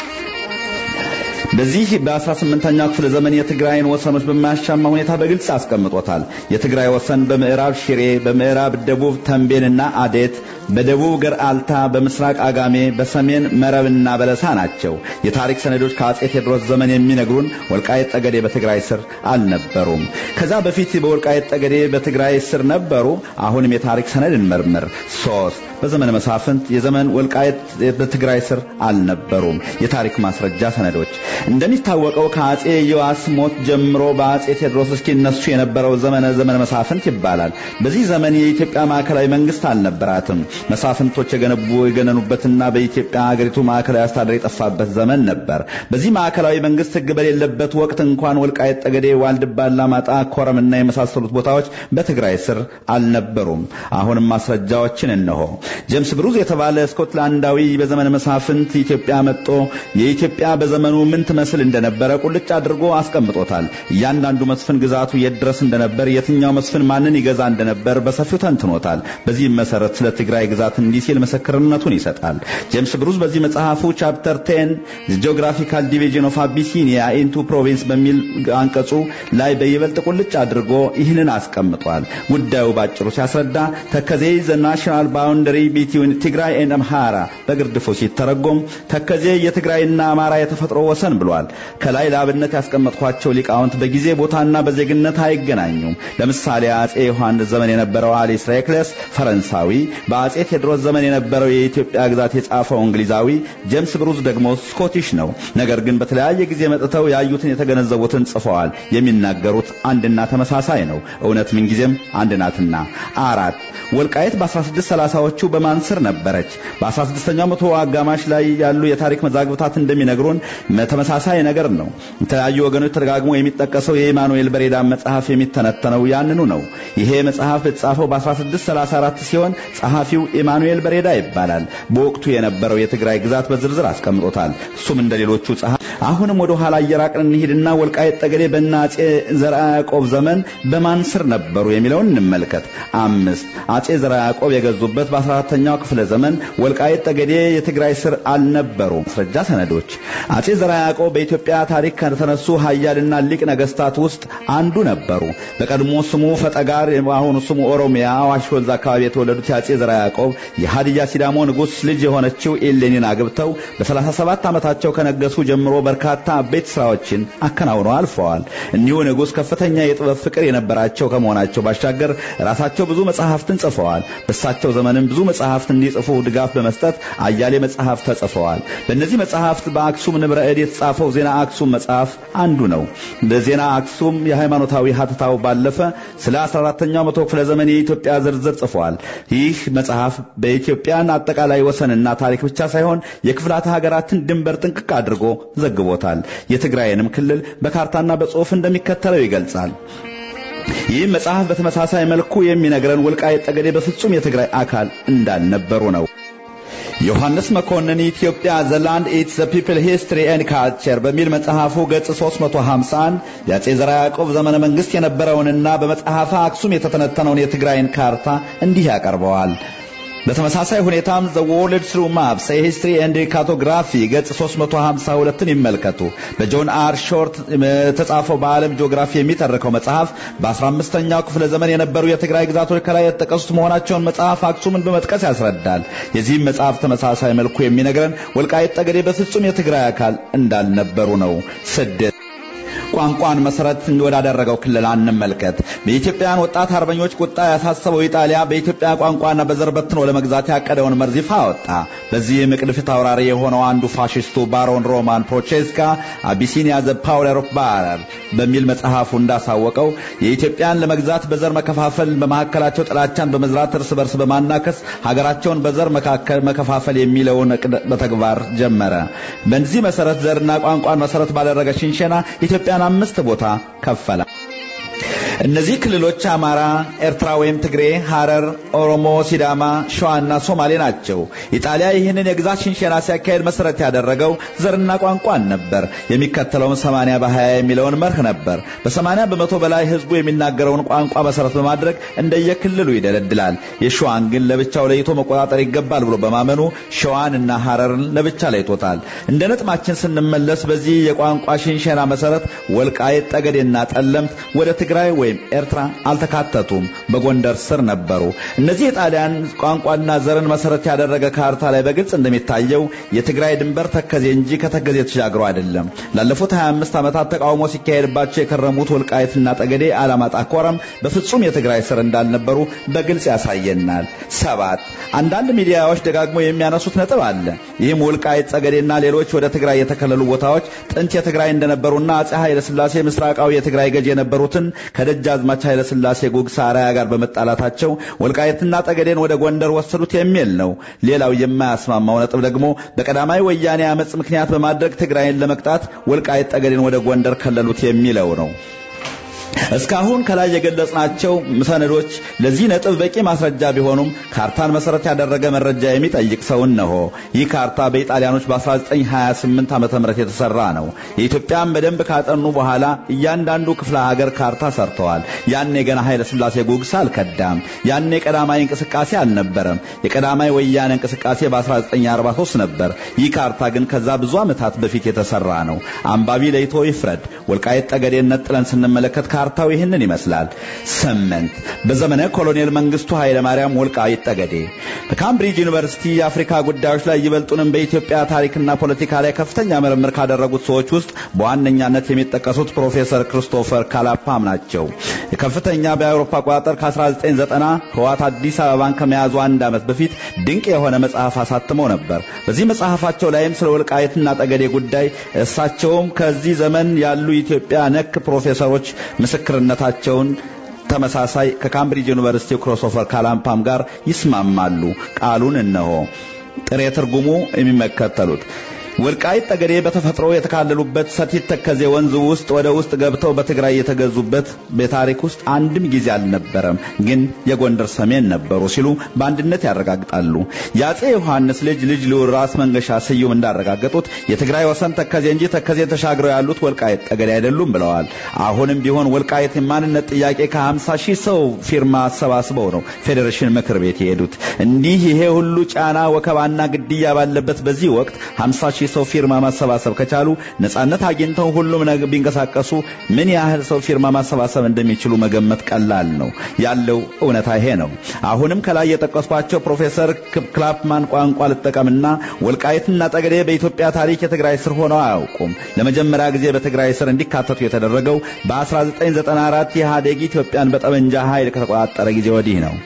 S6: በዚህ በ18ኛው ክፍለ ዘመን የትግራይን ወሰኖች በማያሻማ ሁኔታ በግልጽ አስቀምጦታል። የትግራይ ወሰን በምዕራብ ሽሬ፣ በምዕራብ ደቡብ ተንቤንና አዴት፣ በደቡብ ገርአልታ፣ በምስራቅ አጋሜ፣ በሰሜን መረብና በለሳ ናቸው። የታሪክ ሰነዶች ከአጼ ቴዎድሮስ ዘመን የሚነግሩን ወልቃይት ጠገዴ በትግራይ ስር አልነበሩም። ከዛ በፊት በወልቃይት ጠገዴ በትግራይ ስር ነበሩ። አሁንም የታሪክ ሰነድ እንመርምር። ሶስት በዘመነ መሳፍንት የዘመን ወልቃይት በትግራይ ስር አልነበሩም። የታሪክ ማስረጃ ሰነዶች እንደሚታወቀው ከአጼ ዮአስ ሞት ጀምሮ በአጼ ቴዎድሮስ እስኪነሱ የነበረው ዘመነ ዘመነ መሳፍንት ይባላል። በዚህ ዘመን የኢትዮጵያ ማዕከላዊ መንግስት አልነበራትም። መሳፍንቶች የገነቡ የገነኑበትና በኢትዮጵያ ሀገሪቱ ማዕከላዊ አስተዳደር የጠፋበት ዘመን ነበር። በዚህ ማዕከላዊ መንግስት ሕግ በሌለበት ወቅት እንኳን ወልቃይት ጠገዴ፣ ዋልድባ፣ አላማጣ፣ ኮረምና የመሳሰሉት ቦታዎች በትግራይ ስር አልነበሩም። አሁንም ማስረጃዎችን እነሆ። ጄምስ ብሩዝ የተባለ ስኮትላንዳዊ በዘመነ መሳፍንት ኢትዮጵያ መጥቶ የኢትዮጵያ በዘመኑ ምን ትመስል እንደነበረ ቁልጭ አድርጎ አስቀምጦታል። እያንዳንዱ መስፍን ግዛቱ የት ድረስ እንደነበር፣ የትኛው መስፍን ማንን ይገዛ እንደነበር በሰፊው ተንትኖታል። በዚህም መሰረት ስለ ትግራይ ግዛት እንዲህ ሲል ምስክርነቱን ይሰጣል። ጄምስ ብሩዝ በዚህ መጽሐፉ ቻፕተር ቴን ጂኦግራፊካል ዲቪዥን ኦፍ አቢሲኒያ ኢንቱ ፕሮቪንስ በሚል አንቀጹ ላይ በይበልጥ ቁልጭ አድርጎ ይህንን አስቀምጧል። ጉዳዩ ባጭሩ ሲያስረዳ ተከዜ ዘ ናሽናል ባውንደሪ ቢትዊን ትግራይ ኤንድ አምሃራ በግርድፉ ሲተረጎም ተከዜ የትግራይና አማራ የተፈጥሮ ወሰን ብሏል። ከላይ ለአብነት ያስቀመጥኳቸው ሊቃውንት በጊዜ ቦታና በዜግነት አይገናኙም። ለምሳሌ አጼ ዮሐንስ ዘመን የነበረው አሊስ ሬክለስ ፈረንሳዊ፣ በአጼ ቴዎድሮስ ዘመን የነበረው የኢትዮጵያ ግዛት የጻፈው እንግሊዛዊ፣ ጄምስ ብሩዝ ደግሞ ስኮቲሽ ነው። ነገር ግን በተለያየ ጊዜ መጥተው ያዩትን የተገነዘቡትን ጽፈዋል። የሚናገሩት አንድና ተመሳሳይ ነው። እውነት ምንጊዜም አንድ ናትና። አራት ወልቃየት በ1630ዎቹ በማን ስር ነበረች? በ16ኛው መቶ አጋማሽ ላይ ያሉ የታሪክ መዛግብታት እንደሚነግሩን ተመሳሳይ ነገር ነው። የተለያዩ ወገኖች ተደጋግሞ የሚጠቀሰው የኢማኑኤል በሬዳ መጽሐፍ የሚተነተነው ያንኑ ነው። ይሄ መጽሐፍ የተጻፈው በ1634 ሲሆን ጸሐፊው ኢማኑኤል በሬዳ ይባላል። በወቅቱ የነበረው የትግራይ ግዛት በዝርዝር አስቀምጦታል። እሱም እንደ ሌሎቹ ጸሐፊ አሁንም ወደ ኋላ እየራቅን እንሂድና ወልቃይት ጠገዴ በእነ አጼ ዘርዓ ያዕቆብ ዘመን በማን ስር ነበሩ የሚለውን እንመልከት። አምስት አጼ ዘርዓ ያዕቆብ የገዙበት በ14ተኛው ክፍለ ዘመን ወልቃይት ጠገዴ የትግራይ ስር አልነበሩ። ማስረጃ ሰነዶች አጼ ዘርዓ ያዕቆብ በኢትዮጵያ ታሪክ ከተነሱ ሀያልና ሊቅ ነገስታት ውስጥ አንዱ ነበሩ። በቀድሞ ስሙ ፈጠጋር፣ አሁኑ ስሙ ኦሮሚያ አዋሽ ወንዝ አካባቢ የተወለዱት የአጼ ዘርዓ ያዕቆብ የሀዲያ ሲዳሞ ንጉሥ ልጅ የሆነችው ኤሌኒን አግብተው በ37 ዓመታቸው ከነገሱ ጀምሮ በርካታ አበይት ስራዎችን አከናውነው አልፈዋል። እኒሁ ንጉሥ ከፍተኛ የጥበብ ፍቅር የነበራቸው ከመሆናቸው ባሻገር ራሳቸው ብዙ መጽሐፍትን ጽፈዋል። በእሳቸው ዘመንም ብዙ መጽሐፍት እንዲጽፉ ድጋፍ በመስጠት አያሌ መጽሐፍት ተጽፈዋል። በእነዚህ መጽሐፍት በአክሱም ንብረ እድ የተጻፈው ዜና አክሱም መጽሐፍ አንዱ ነው። በዜና አክሱም የሃይማኖታዊ ሀተታው ባለፈ ስለ 14ኛው መቶ ክፍለ ዘመን የኢትዮጵያ ዝርዝር ጽፏል። ይህ መጽሐፍ በኢትዮጵያን አጠቃላይ ወሰንና ታሪክ ብቻ ሳይሆን የክፍላተ ሀገራትን ድንበር ጥንቅቅ አድርጎ ዘግቦታል። የትግራይንም ክልል በካርታና በጽሑፍ እንደሚከተለው ይገልጻል። ይህ መጽሐፍ በተመሳሳይ መልኩ የሚነግረን ወልቃይት ጠገዴ በፍጹም የትግራይ አካል እንዳልነበሩ ነው። ዮሐንስ መኮንን ኢትዮጵያ ዘ ላንድ ኢትስ ዘ ፒፕል ሂስትሪ ኤንድ ካልቸር በሚል መጽሐፉ ገጽ 351 የአጼ ዘርዓ ያዕቆብ ዘመነ መንግስት የነበረውንና በመጽሐፈ አክሱም የተተነተነውን የትግራይን ካርታ እንዲህ ያቀርበዋል። በተመሳሳይ ሁኔታም ዘ ወርልድ ትሩ ማፕስ ሂስትሪ ኤንድ ካርቶግራፊ ገጽ 352ን ይመልከቱ። በጆን አር ሾርት የተጻፈው በዓለም ጂኦግራፊ የሚተርከው መጽሐፍ በ15ኛው ክፍለ ዘመን የነበሩ የትግራይ ግዛቶች ከላይ የተጠቀሱት መሆናቸውን መጽሐፍ አክሱምን በመጥቀስ ያስረዳል። የዚህም መጽሐፍ ተመሳሳይ መልኩ የሚነግረን ወልቃይት ጠገዴ በፍጹም የትግራይ አካል እንዳልነበሩ ነው። ስድስት ቋንቋን መሰረት ወዳደረገው ክልል አንመልከት። በኢትዮጵያውያን ወጣት አርበኞች ቁጣ ያሳሰበው ኢጣሊያ በኢትዮጵያ ቋንቋና በዘር በትኖ ለመግዛት ያቀደውን መርዝ ይፋ አወጣ። በዚህም እቅድ አውራሪ የሆነው አንዱ ፋሽስቱ ባሮን ሮማን ፕሮቼስካ አቢሲኒያ ዘ ፓወር ኦፍ ባረር በሚል መጽሐፉ እንዳሳወቀው የኢትዮጵያን ለመግዛት በዘር መከፋፈል፣ በመካከላቸው ጥላቻን በመዝራት እርስ በርስ በማናከስ ሀገራቸውን በዘር መካከል መከፋፈል የሚለውን እቅድ በተግባር ጀመረ። በዚህ መሰረት ዘርና ቋንቋን መሰረት ባደረገ ሽንሸና ኢትዮጵያን አምስት ቦታ ከፈለ። እነዚህ ክልሎች አማራ፣ ኤርትራ ወይም ትግሬ፣ ሐረር፣ ኦሮሞ፣ ሲዳማ፣ ሸዋና ሶማሌ ናቸው። ኢጣሊያ ይህንን የግዛት ሽንሸና ሲያካሄድ መሰረት ያደረገው ዘርና ቋንቋን ነበር። የሚከተለውም 80 በ20 የሚለውን መርህ ነበር። በ80 በመቶ በላይ ህዝቡ የሚናገረውን ቋንቋ መሰረት በማድረግ እንደየክልሉ ይደለድላል። የሸዋን ግን ለብቻው ለይቶ መቆጣጠር ይገባል ብሎ በማመኑ ሸዋንና ሐረርን ለብቻ ለይቶታል። እንደ ነጥማችን ስንመለስ በዚህ የቋንቋ ሽንሸና መሰረት ወልቃይት ጠገዴና ጠለምት ወደ ትግራይ ወይም ኤርትራ አልተካተቱም፣ በጎንደር ስር ነበሩ። እነዚህ የጣሊያን ቋንቋና ዘርን መሰረት ያደረገ ካርታ ላይ በግልጽ እንደሚታየው የትግራይ ድንበር ተከዜ እንጂ ከተከዜ ተሻግሮ አይደለም። ላለፉት 25 ዓመታት ተቃውሞ ሲካሄድባቸው የከረሙት ወልቃይትና ጠገዴ፣ አላማጣ፣ ኮረም በፍጹም የትግራይ ስር እንዳልነበሩ በግልጽ ያሳየናል። ሰባት አንዳንድ ሚዲያዎች ደጋግሞ የሚያነሱት ነጥብ አለ። ይህም ወልቃይት ጠገዴና ሌሎች ወደ ትግራይ የተከለሉ ቦታዎች ጥንት የትግራይ እንደነበሩና አጼ ኃይለ ሥላሴ ምስራቃዊ የትግራይ ገዥ የነበሩትን ከደጃዝማች ኃይለ ሥላሴ ጉግሳ አርአያ ጋር በመጣላታቸው ወልቃይትና ጠገዴን ወደ ጎንደር ወሰዱት የሚል ነው። ሌላው የማያስማማው ነጥብ ደግሞ በቀዳማዊ ወያኔ አመፅ ምክንያት በማድረግ ትግራይን ለመቅጣት ወልቃይት ጠገዴን ወደ ጎንደር ከለሉት የሚለው ነው። እስካሁን ከላይ የገለጽናቸው ሰነዶች ለዚህ ነጥብ በቂ ማስረጃ ቢሆኑም ካርታን መሰረት ያደረገ መረጃ የሚጠይቅ ሰው እነሆ። ይህ ካርታ በኢጣሊያኖች በ1928 ዓ ም የተሰራ ነው። የኢትዮጵያን በደንብ ካጠኑ በኋላ እያንዳንዱ ክፍለ ሀገር ካርታ ሰርተዋል። ያኔ ገና ኃይለ ሥላሴ ጉግሳ አልከዳም። ያኔ ቀዳማዊ እንቅስቃሴ አልነበረም። የቀዳማዊ ወያኔ እንቅስቃሴ በ1943 ነበር። ይህ ካርታ ግን ከዛ ብዙ ዓመታት በፊት የተሰራ ነው። አንባቢ ለይቶ ይፍረድ። ወልቃይት ጠገዴን ነጥለን ስንመለከት ካርታው ይህንን ይመስላል። ስምንት በዘመነ ኮሎኔል መንግስቱ ኃይለ ማርያም ወልቃይት ጠገዴ በካምብሪጅ ዩኒቨርሲቲ የአፍሪካ ጉዳዮች ላይ ይበልጡንም በኢትዮጵያ ታሪክና ፖለቲካ ላይ ከፍተኛ ምርምር ካደረጉት ሰዎች ውስጥ በዋነኛነት የሚጠቀሱት ፕሮፌሰር ክርስቶፈር ካላፓም ናቸው። ከፍተኛ በአውሮፓ አቆጣጠር ከ1990 ህዋት አዲስ አበባን ከመያዙ አንድ ዓመት በፊት ድንቅ የሆነ መጽሐፍ አሳትመው ነበር። በዚህ መጽሐፋቸው ላይም ስለ ወልቃይትና ጠገዴ ጉዳይ እሳቸውም ከዚህ ዘመን ያሉ ኢትዮጵያ ነክ ፕሮፌሰሮች ምስክርነታቸውን ተመሳሳይ ከካምብሪጅ ዩኒቨርሲቲው ክሪስቶፈር ካላምፓም ጋር ይስማማሉ። ቃሉን እነሆ። ጥሬ ትርጉሙ የሚመከተሉት ወልቃይት ጠገዴ በተፈጥሮ የተካለሉበት ሰቲት ተከዜ ወንዝ ውስጥ ወደ ውስጥ ገብተው በትግራይ የተገዙበት በታሪክ ውስጥ አንድም ጊዜ አልነበረም፣ ግን የጎንደር ሰሜን ነበሩ ሲሉ በአንድነት ያረጋግጣሉ። የአጼ ዮሐንስ ልጅ ልጅ ልዑል ራስ መንገሻ ስዩም እንዳረጋገጡት የትግራይ ወሰን ተከዜ እንጂ ተከዜ ተሻግረው ያሉት ወልቃይት ጠገዴ አይደሉም ብለዋል። አሁንም ቢሆን ወልቃይት የማንነት ጥያቄ ከ50 ሺህ ሰው ፊርማ አሰባስበው ነው ፌዴሬሽን ምክር ቤት የሄዱት። እንዲህ ይሄ ሁሉ ጫና ወከባና ግድያ ባለበት በዚህ ወቅት 50 ሺህ ሰው ፊርማ ማሰባሰብ ከቻሉ ነጻነት አግኝተው ሁሉም ነገር ቢንቀሳቀሱ ምን ያህል ሰው ፊርማ ማሰባሰብ እንደሚችሉ መገመት ቀላል ነው። ያለው እውነታ ይሄ ነው። አሁንም ከላይ የጠቀስኳቸው ፕሮፌሰር ክላፕማን ቋንቋ ልጠቀምና ወልቃይትና ጠገዴ በኢትዮጵያ ታሪክ የትግራይ ስር ሆነው አያውቁም። ለመጀመሪያ ጊዜ በትግራይ ስር እንዲካተቱ የተደረገው በ1994 ኢህአዴግ ኢትዮጵያን በጠመንጃ ኃይል ከተቆጣጠረ ጊዜ ወዲህ ነው።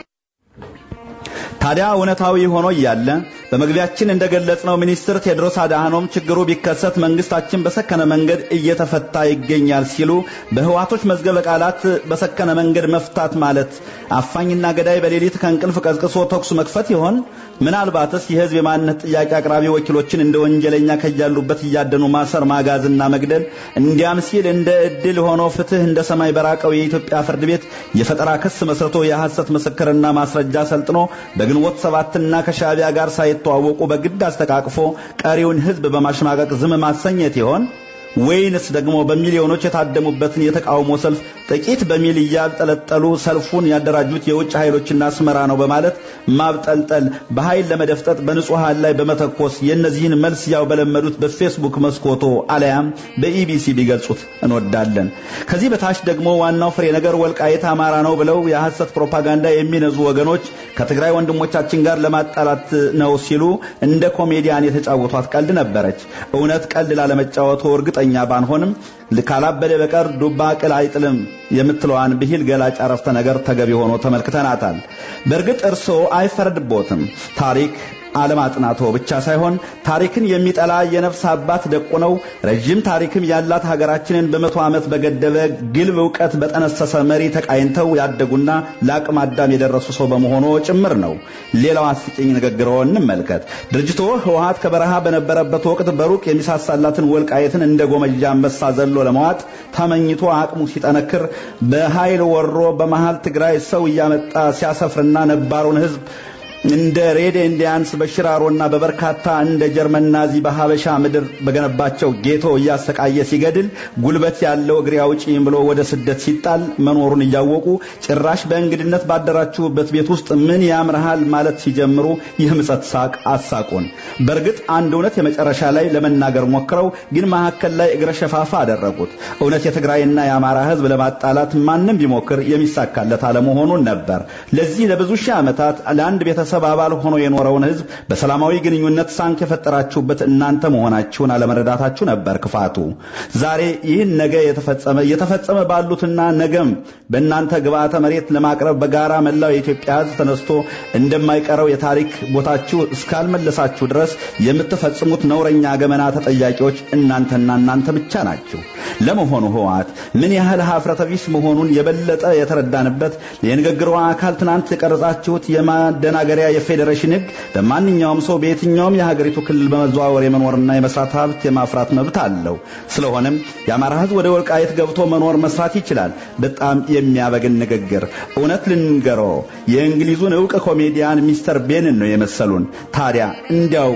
S6: ታዲያ እውነታዊ ሆኖ እያለ በመግቢያችን እንደገለጽነው ሚኒስትር ቴድሮስ አድሃኖም ችግሩ ቢከሰት መንግስታችን በሰከነ መንገድ እየተፈታ ይገኛል ሲሉ በህዋቶች መዝገበ ቃላት በሰከነ መንገድ መፍታት ማለት አፋኝና ገዳይ በሌሊት ከእንቅልፍ ቀዝቅሶ ተኩስ መክፈት ይሆን? ምናልባትስ የህዝብ የማንነት ጥያቄ አቅራቢ ወኪሎችን እንደ ወንጀለኛ ከያሉበት እያደኑ ማሰር፣ ማጋዝና መግደል እንዲያም ሲል እንደ እድል ሆኖ ፍትህ እንደ ሰማይ በራቀው የኢትዮጵያ ፍርድ ቤት የፈጠራ ክስ መስርቶ የሐሰት ምስክርና ማስረጃ ሰልጥኖ በግንቦት ሰባትና ከሻዕቢያ ጋር ሳይተዋወቁ በግድ አስተቃቅፎ ቀሪውን ህዝብ በማሸማቀቅ ዝም ማሰኘት ይሆን? ወይንስ ደግሞ በሚሊዮኖች የታደሙበትን የተቃውሞ ሰልፍ ጥቂት በሚል እያጠለጠሉ ሰልፉን ያደራጁት የውጭ ኃይሎችና አስመራ ነው በማለት ማብጠልጠል፣ በኃይል ለመደፍጠጥ በንጹሐን ላይ በመተኮስ የእነዚህን መልስ ያው በለመዱት በፌስቡክ መስኮቶ አለያም በኢቢሲ ቢገልጹት እንወዳለን። ከዚህ በታች ደግሞ ዋናው ፍሬ ነገር ወልቃይት አማራ ነው ብለው የሐሰት ፕሮፓጋንዳ የሚነዙ ወገኖች ከትግራይ ወንድሞቻችን ጋር ለማጣላት ነው ሲሉ እንደ ኮሜዲያን የተጫወቷት ቀልድ ነበረች። እውነት ቀልድ ላለመጫወቱ እርግጠኛ ባንሆንም ካላበደ በቀር ዱባ ቅል አይጥልም የምትለዋን ብሂል ገላጭ አረፍተ ነገር ተገቢ ሆኖ ተመልክተናታል። በእርግጥ እርስዎ አይፈረድቦትም። ታሪክ አለማጥናቶ ብቻ ሳይሆን ታሪክን የሚጠላ የነፍስ አባት ደቁነው ረዥም ታሪክም ያላት ሀገራችንን በመቶ ዓመት በገደበ ግልብ እውቀት በጠነሰሰ መሪ ተቃይንተው ያደጉና ለአቅመ አዳም የደረሱ ሰው በመሆኑ ጭምር ነው። ሌላው አስቂኝ ንግግሮ እንመልከት። ድርጅቶ ህወሀት ከበረሃ በነበረበት ወቅት በሩቅ የሚሳሳላትን ወልቃየትን እንደ ጎመጃ አንበሳ ዘሎ ለመዋጥ ተመኝቶ አቅሙ ሲጠነክር በኃይል ወሮ በመሃል ትግራይ ሰው እያመጣ ሲያሰፍርና ነባሩን ህዝብ እንደ ሬድ ኢንዲያንስ በሽራሮና በበርካታ እንደ ጀርመን ናዚ በሀበሻ ምድር በገነባቸው ጌቶ እያሰቃየ ሲገድል ጉልበት ያለው እግሬ አውጪኝ ብሎ ወደ ስደት ሲጣል መኖሩን እያወቁ ጭራሽ በእንግድነት ባደራችሁበት ቤት ውስጥ ምን ያምርሃል ማለት ሲጀምሩ የምጸት ሳቅ አሳቁን። በእርግጥ አንድ እውነት የመጨረሻ ላይ ለመናገር ሞክረው ግን መካከል ላይ እግረ ሸፋፋ አደረጉት። እውነት የትግራይና የአማራ ህዝብ ለማጣላት ማንም ቢሞክር የሚሳካለት አለመሆኑን ነበር። ለዚህ ለብዙ ሺህ ዓመታት ለአንድ ቤተሰብ ቤተሰብ አባል ሆኖ የኖረውን ህዝብ በሰላማዊ ግንኙነት ሳንክ የፈጠራችሁበት እናንተ መሆናችሁን አለመረዳታችሁ ነበር ክፋቱ። ዛሬ ይህን ነገ የተፈጸመ እየተፈጸመ ባሉትና ነገም በእናንተ ግብአተ መሬት ለማቅረብ በጋራ መላው የኢትዮጵያ ህዝብ ተነስቶ እንደማይቀረው የታሪክ ቦታችሁ እስካልመለሳችሁ ድረስ የምትፈጽሙት ነውረኛ ገመና ተጠያቂዎች እናንተና እናንተ ብቻ ናችሁ። ለመሆኑ ህወሓት ምን ያህል ሀፍረተ ቢስ መሆኑን የበለጠ የተረዳንበት የንግግሯ አካል ትናንት የቀረጻችሁት የማደናገሪያ የፌዴሬሽን ህግ በማንኛውም ሰው በየትኛውም የሀገሪቱ ክልል በመዘዋወር የመኖርና የመስራት ሀብት የማፍራት መብት አለው። ስለሆነም የአማራ ህዝብ ወደ ወልቃየት ገብቶ መኖር መስራት ይችላል። በጣም የሚያበግን ንግግር። እውነት ልንገሮ የእንግሊዙን እውቅ ኮሜዲያን ሚስተር ቤንን ነው የመሰሉን። ታዲያ እንዲያው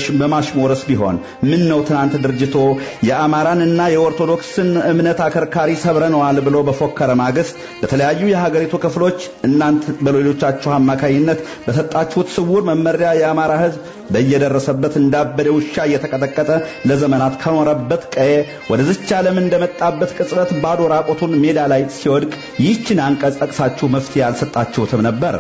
S6: በማሽሞረስ ቢሆን ምን ነው ትናንት ድርጅቶ የአማራንና የኦርቶዶክስን እምነት አከርካሪ ሰብረነዋል ብሎ በፎከረ ማግስት በተለያዩ የሀገሪቱ ክፍሎች እናንት በሌሎቻችሁ አማካይነት በሰጣችሁት ስውር መመሪያ የአማራ ህዝብ በየደረሰበት እንዳበደ ውሻ እየተቀጠቀጠ ለዘመናት ከኖረበት ቀዬ ወደዚች ዓለም እንደመጣበት ቅጽበት ባዶ ራቆቱን ሜዳ ላይ ሲወድቅ ይህችን አንቀጽ ጠቅሳችሁ መፍትሄ አልሰጣችሁትም ነበር።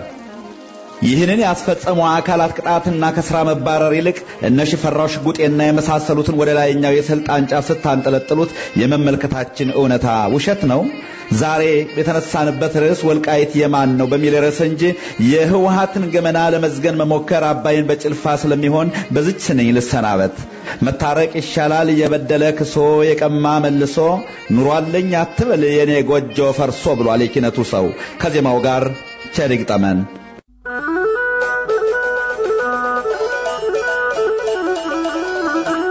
S6: ይህንን ያስፈጸሙ አካላት ቅጣትና ከስራ መባረር ይልቅ እነ ሽፈራው ሽጉጤና የመሳሰሉትን ወደ ላይኛው የስልጣን ጫፍ ስታንጠለጥሉት የመመልከታችን እውነታ ውሸት ነው። ዛሬ የተነሳንበት ርዕስ ወልቃይት የማን ነው በሚል ርዕስ እንጂ የህወሀትን ገመና ለመዝገን መሞከር አባይን በጭልፋ ስለሚሆን በዚች ስንኝ ልሰናበት። መታረቅ ይሻላል የበደለ ክሶ የቀማ መልሶ ኑሯለኝ አትበል የኔ ጎጆ ፈርሶ ብሏል የኪነቱ ሰው። ከዜማው ጋር ቸር ይግጠመን።
S5: Thank you.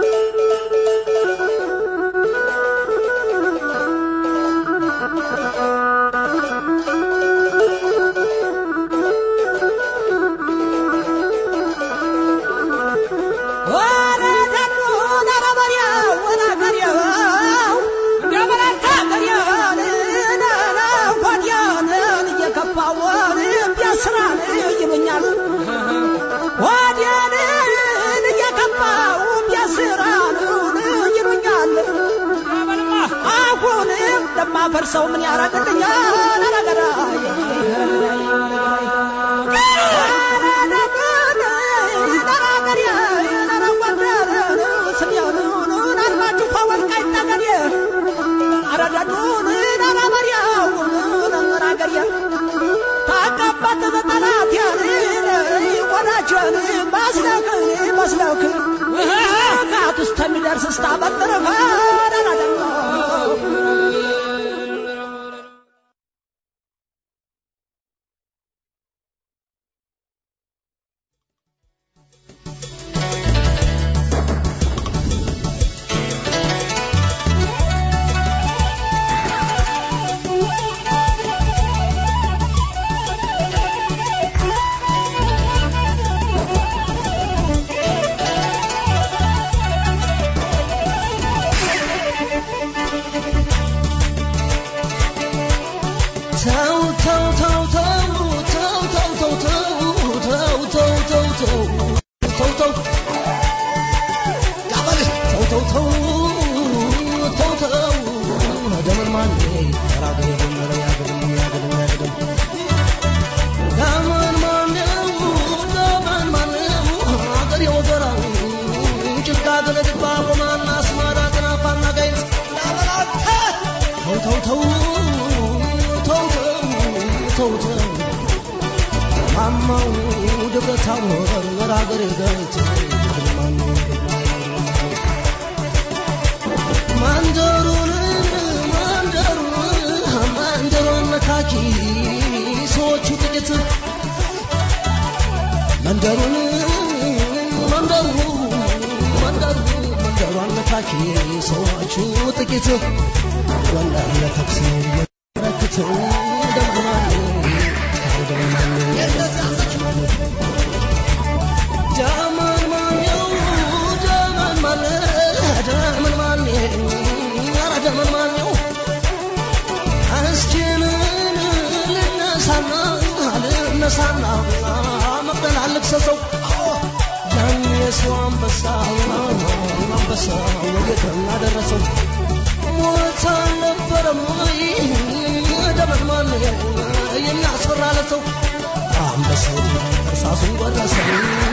S7: ባፈርሰው ምን ያረግልኛል ታቀባት በጠላት ወዳችን ባስለክ ባስለክ ቃት ውስጥ የሚደርስ ስታበጥር መንደሩን መንደሩ መንደሩ መንደሩ አነታኪ ሰዎቹ ጥቂት ወንደር ለተኩስ ረክተው ደምማን ዳመን ማነው ዳመን ማነ ዳመን ማነ ኧረ ዳመን ማነው እስኪንን ልነሳና ልነሳና መቅደል አልክሰሰው ያን የሰው አንበሳ አንበሳ ወጌትና ደረሰው ሞት አልነበረም ወይ ደመን ማን የሚያስፈራ ለሰው አንበሳው እርሳሱን ጎረሰው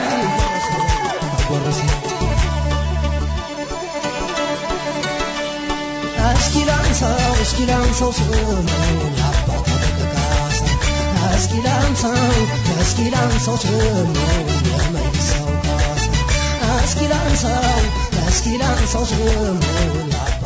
S7: ጎረሰ እስኪ ላንሳው እስኪ ላንሳው ስሙን የአባታ ተቀቃሳ እስኪ ላንሳው እስኪ ላንሳው ስሙን የመይሳው ካሳ እስኪ ላንሳው እስኪ ላንሳው ስሙን የአባታ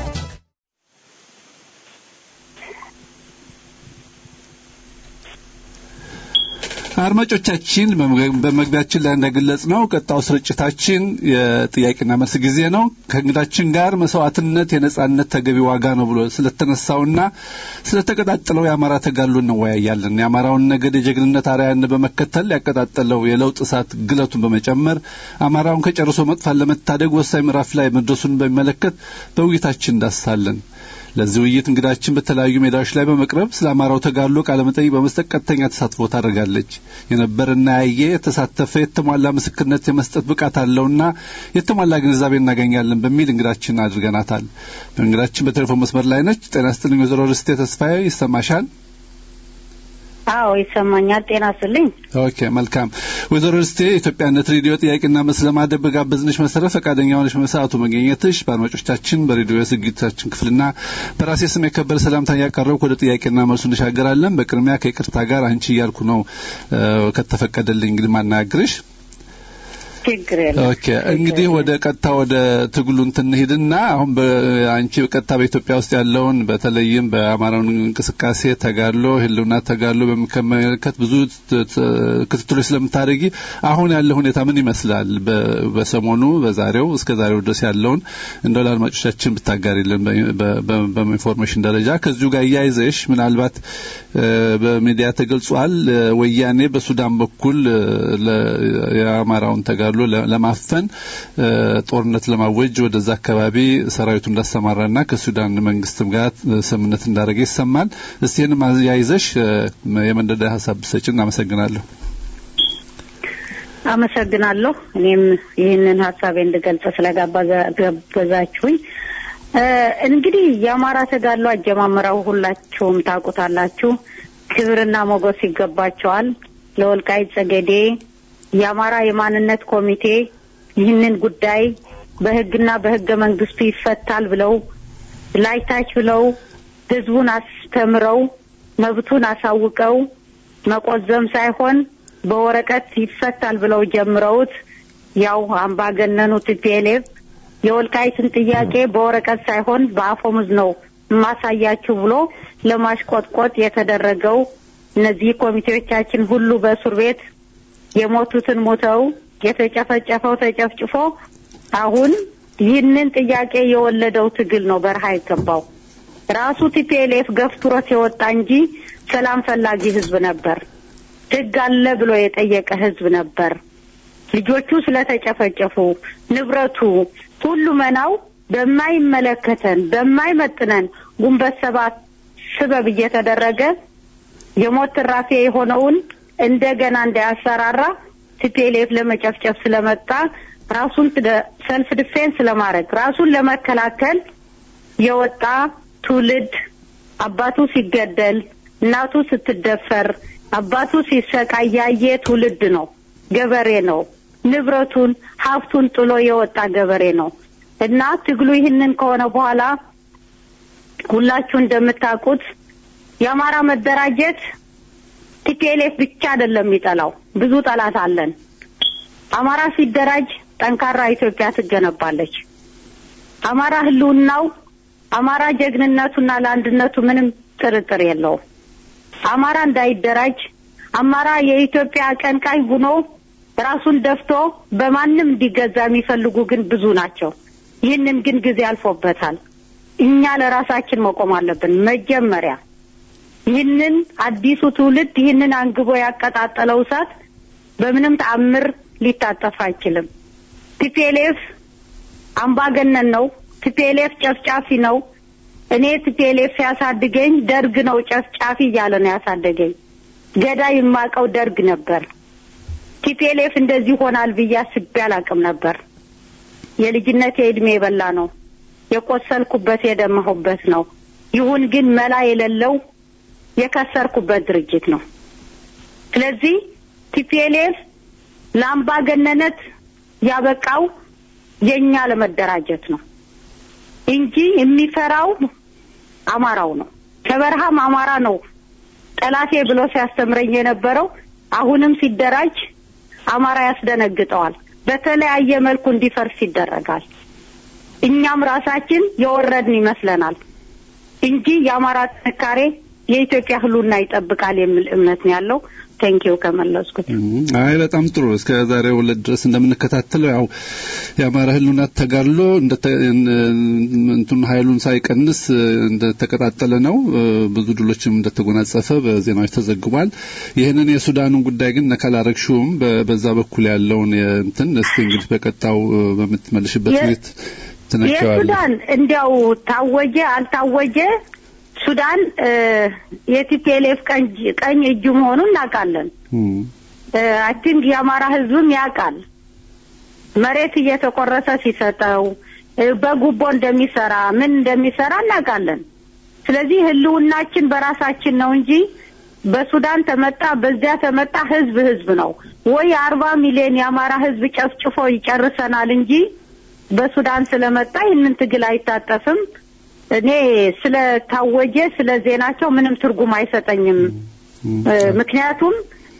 S8: አድማጮቻችን በመግቢያችን ላይ እንደገለጽ ነው ቀጣው ስርጭታችን የጥያቄና መልስ ጊዜ ነው። ከእንግዳችን ጋር መስዋዕትነት የነጻነት ተገቢ ዋጋ ነው ብሎ ስለተነሳውና ስለተቀጣጠለው የአማራ ተጋድሎ እንወያያለን። የአማራውን ነገድ የጀግንነት አርያን በመከተል ያቀጣጠለው የለውጥ እሳት ግለቱን በመጨመር አማራውን ከጨርሶ መጥፋት ለመታደግ ወሳኝ ምዕራፍ ላይ መድረሱን በሚመለከት በውይይታችን እንዳስሳለን። ለዚህ ውይይት እንግዳችን በተለያዩ ሜዳዎች ላይ በመቅረብ ስለ አማራው ተጋድሎ ቃለመጠይቅ በመስጠት ቀጥተኛ ተሳትፎ ታደርጋለች። የነበረና ያየ የተሳተፈ የተሟላ ምስክርነት የመስጠት ብቃት አለውና የተሟላ ግንዛቤ እናገኛለን በሚል እንግዳችን አድርገናታል። እንግዳችን በቴሌፎን መስመር ላይ ነች። ጤና ይስጥልኝ ወይዘሮ ርስቴ ተስፋዬ ይሰማሻል?
S9: አዎ ይሰማኛል። ጤና ይስጥልኝ።
S8: ኦኬ መልካም። ወይዘሮ ርስቴ የኢትዮጵያነት ሬዲዮ ጥያቄና መልስ ለማድረግ በጋበዝንሽ መሰረት ፈቃደኛ ሆነሽ በሰዓቱ መገኘትሽ በአድማጮቻችን በሬዲዮ የዝግጅታችን ክፍልና በራሴ ስም የከበረ ሰላምታ እያቀረብኩ ወደ ጥያቄና መልሱ እንሻገራለን። በቅድሚያ ከይቅርታ ጋር አንቺ እያልኩ ነው ከተፈቀደልኝ እንግዲህ ማናግርሽ
S9: ችግር የለም።
S8: ኦኬ እንግዲህ ወደ ቀጥታ ወደ ትግሉ እንትን እንሂድና አሁን በአንቺ ቀጥታ በኢትዮጵያ ውስጥ ያለውን በተለይም በአማራውን እንቅስቃሴ ተጋድሎ ህልውና ተጋድሎ በሚመለከት ብዙ ክትትሎች ስለምታደርጊ አሁን ያለው ሁኔታ ምን ይመስላል? በሰሞኑ በዛሬው እስከ ዛሬው ድረስ ያለውን እንደው ለአድማጮቻችን ብታጋሪልን በኢንፎርሜሽን ደረጃ ከዚሁ ጋር እያይዘሽ ምናልባት በሚዲያ ተገልጿል። ወያኔ በሱዳን በኩል የአማራውን ተጋድሎ ለማፈን ጦርነት ለማወጅ ወደዛ አካባቢ ሰራዊቱ እንዳሰማራና ከሱዳን መንግስትም ጋር ስምምነት እንዳደረገ ይሰማል። እስቲ ይህን ያይዘሽ የመንደዳ ሀሳብ ብሰጭን አመሰግናለሁ።
S9: አመሰግናለሁ። እኔም ይህንን ሀሳቤ እንድገልጽ ስለጋበዛችሁኝ እ፣ እንግዲህ የአማራ ተጋድሎ አጀማመራው ሁላችሁም ታውቁታላችሁ። ክብርና ሞገስ ይገባቸዋል። ለወልቃይት ጸገዴ የአማራ የማንነት ኮሚቴ ይህንን ጉዳይ በሕግና በሕገ መንግስቱ ይፈታል ብለው ላይታች ብለው ህዝቡን አስተምረው መብቱን አሳውቀው መቆዘም ሳይሆን በወረቀት ይፈታል ብለው ጀምረውት ያው አምባገነኑ ቲፒኤልኤፍ የወልቃይትን ጥያቄ በወረቀት ሳይሆን በአፈሙዝ ነው ማሳያችሁ ብሎ ለማሽቆጥቆጥ የተደረገው እነዚህ ኮሚቴዎቻችን ሁሉ በእስር ቤት የሞቱትን ሞተው የተጨፈጨፈው ተጨፍጭፎ አሁን ይህንን ጥያቄ የወለደው ትግል ነው በረሃ የገባው። ራሱ ቲፒኤልኤፍ ገፍትሮት የወጣ እንጂ ሰላም ፈላጊ ህዝብ ነበር። ህግ አለ ብሎ የጠየቀ ህዝብ ነበር። ልጆቹ ስለተጨፈጨፉ ንብረቱ ሁሉ መናው በማይመለከተን በማይመጥነን ጉንበት ሰባት ስበብ እየተደረገ የሞት ትራፊ የሆነውን እንደገና እንዳያሰራራ ቲፒኤልኤፍ ለመጨፍጨፍ ስለመጣ ራሱን ሰልፍ ዲፌንስ ለማድረግ ራሱን ለመከላከል የወጣ ትውልድ አባቱ ሲገደል፣ እናቱ ስትደፈር፣ አባቱ ሲሰቃይ ያየ ትውልድ ነው። ገበሬ ነው። ንብረቱን ሀብቱን ጥሎ የወጣ ገበሬ ነው እና ትግሉ ይህንን ከሆነ በኋላ ሁላችሁ እንደምታውቁት የአማራ መደራጀት ቲፒኤልኤፍ ብቻ አይደለም የሚጠላው፣ ብዙ ጠላት አለን። አማራ ሲደራጅ ጠንካራ ኢትዮጵያ ትገነባለች። አማራ ህልውናው፣ አማራ ጀግንነቱና ለአንድነቱ ምንም ጥርጥር የለውም። አማራ እንዳይደራጅ አማራ የኢትዮጵያ አቀንቃኝ ሆኖ ራሱን ደፍቶ በማንም እንዲገዛ የሚፈልጉ ግን ብዙ ናቸው። ይህንን ግን ጊዜ አልፎበታል። እኛ ለራሳችን መቆም አለብን። መጀመሪያ ይህንን አዲሱ ትውልድ ይህንን አንግቦ ያቀጣጠለው እሳት በምንም ተአምር ሊታጠፍ አይችልም። ቲፒኤልኤፍ አምባገነን ነው። ቲፒኤልኤፍ ጨፍጫፊ ነው። እኔ ቲፒኤልኤፍ ሲያሳድገኝ ደርግ ነው ጨፍጫፊ እያለ ነው ያሳደገኝ። ገዳይ የማውቀው ደርግ ነበር። ቲፒኤልኤፍ እንደዚህ ይሆናል ብዬ አስቤ አላውቅም ነበር። የልጅነት የእድሜ የበላ ነው። የቆሰልኩበት የደማሁበት ነው። ይሁን ግን መላ የሌለው የከሰርኩበት ድርጅት ነው። ስለዚህ ቲፒኤልኤፍ ለአምባገነነት ያበቃው የእኛ ለመደራጀት ነው እንጂ የሚፈራው አማራው ነው። ከበረሃም አማራ ነው ጠላቴ ብሎ ሲያስተምረኝ የነበረው አሁንም ሲደራጅ አማራ ያስደነግጠዋል። በተለያየ መልኩ እንዲፈርስ ይደረጋል። እኛም ራሳችን የወረድን ይመስለናል እንጂ የአማራ ጥንካሬ የኢትዮጵያ ህልውና ይጠብቃል የሚል እምነት ነው ያለው። ቴንኪው ከመለስኩት።
S8: አይ በጣም ጥሩ። እስከ ዛሬው ዕለት ድረስ እንደምንከታተለው ያው የአማራ ህልውና ተጋድሎ እንትን ኃይሉን ሳይቀንስ እንደተቀጣጠለ ነው። ብዙ ድሎችም እንደተጎናጸፈ በዜናዎች ተዘግቧል። ይህንን የሱዳኑን ጉዳይ ግን ነካላረግሽውም በዛ በኩል ያለውን እንትን እስቲ እንግዲህ በቀጣው በምትመልሽበት ቤት ትነኪዋለሽ።
S9: የሱዳን እንዲያው ታወጀ አልታወጀ ሱዳን የቲፒኤልኤፍ ቀኝ እጁ መሆኑን እናውቃለን። አይ ቲንክ የአማራ ህዝብም ያውቃል። መሬት እየተቆረሰ ሲሰጠው በጉቦ እንደሚሰራ ምን እንደሚሰራ እናውቃለን። ስለዚህ ህልውናችን በራሳችን ነው እንጂ በሱዳን ተመጣ በዚያ ተመጣ ህዝብ ህዝብ ነው ወይ አርባ ሚሊዮን የአማራ ህዝብ ጨፍጭፎ ይጨርሰናል እንጂ በሱዳን ስለመጣ ይህንን ትግል አይታጠፍም። እኔ ስለታወጀ ስለ ዜናቸው ምንም ትርጉም አይሰጠኝም። ምክንያቱም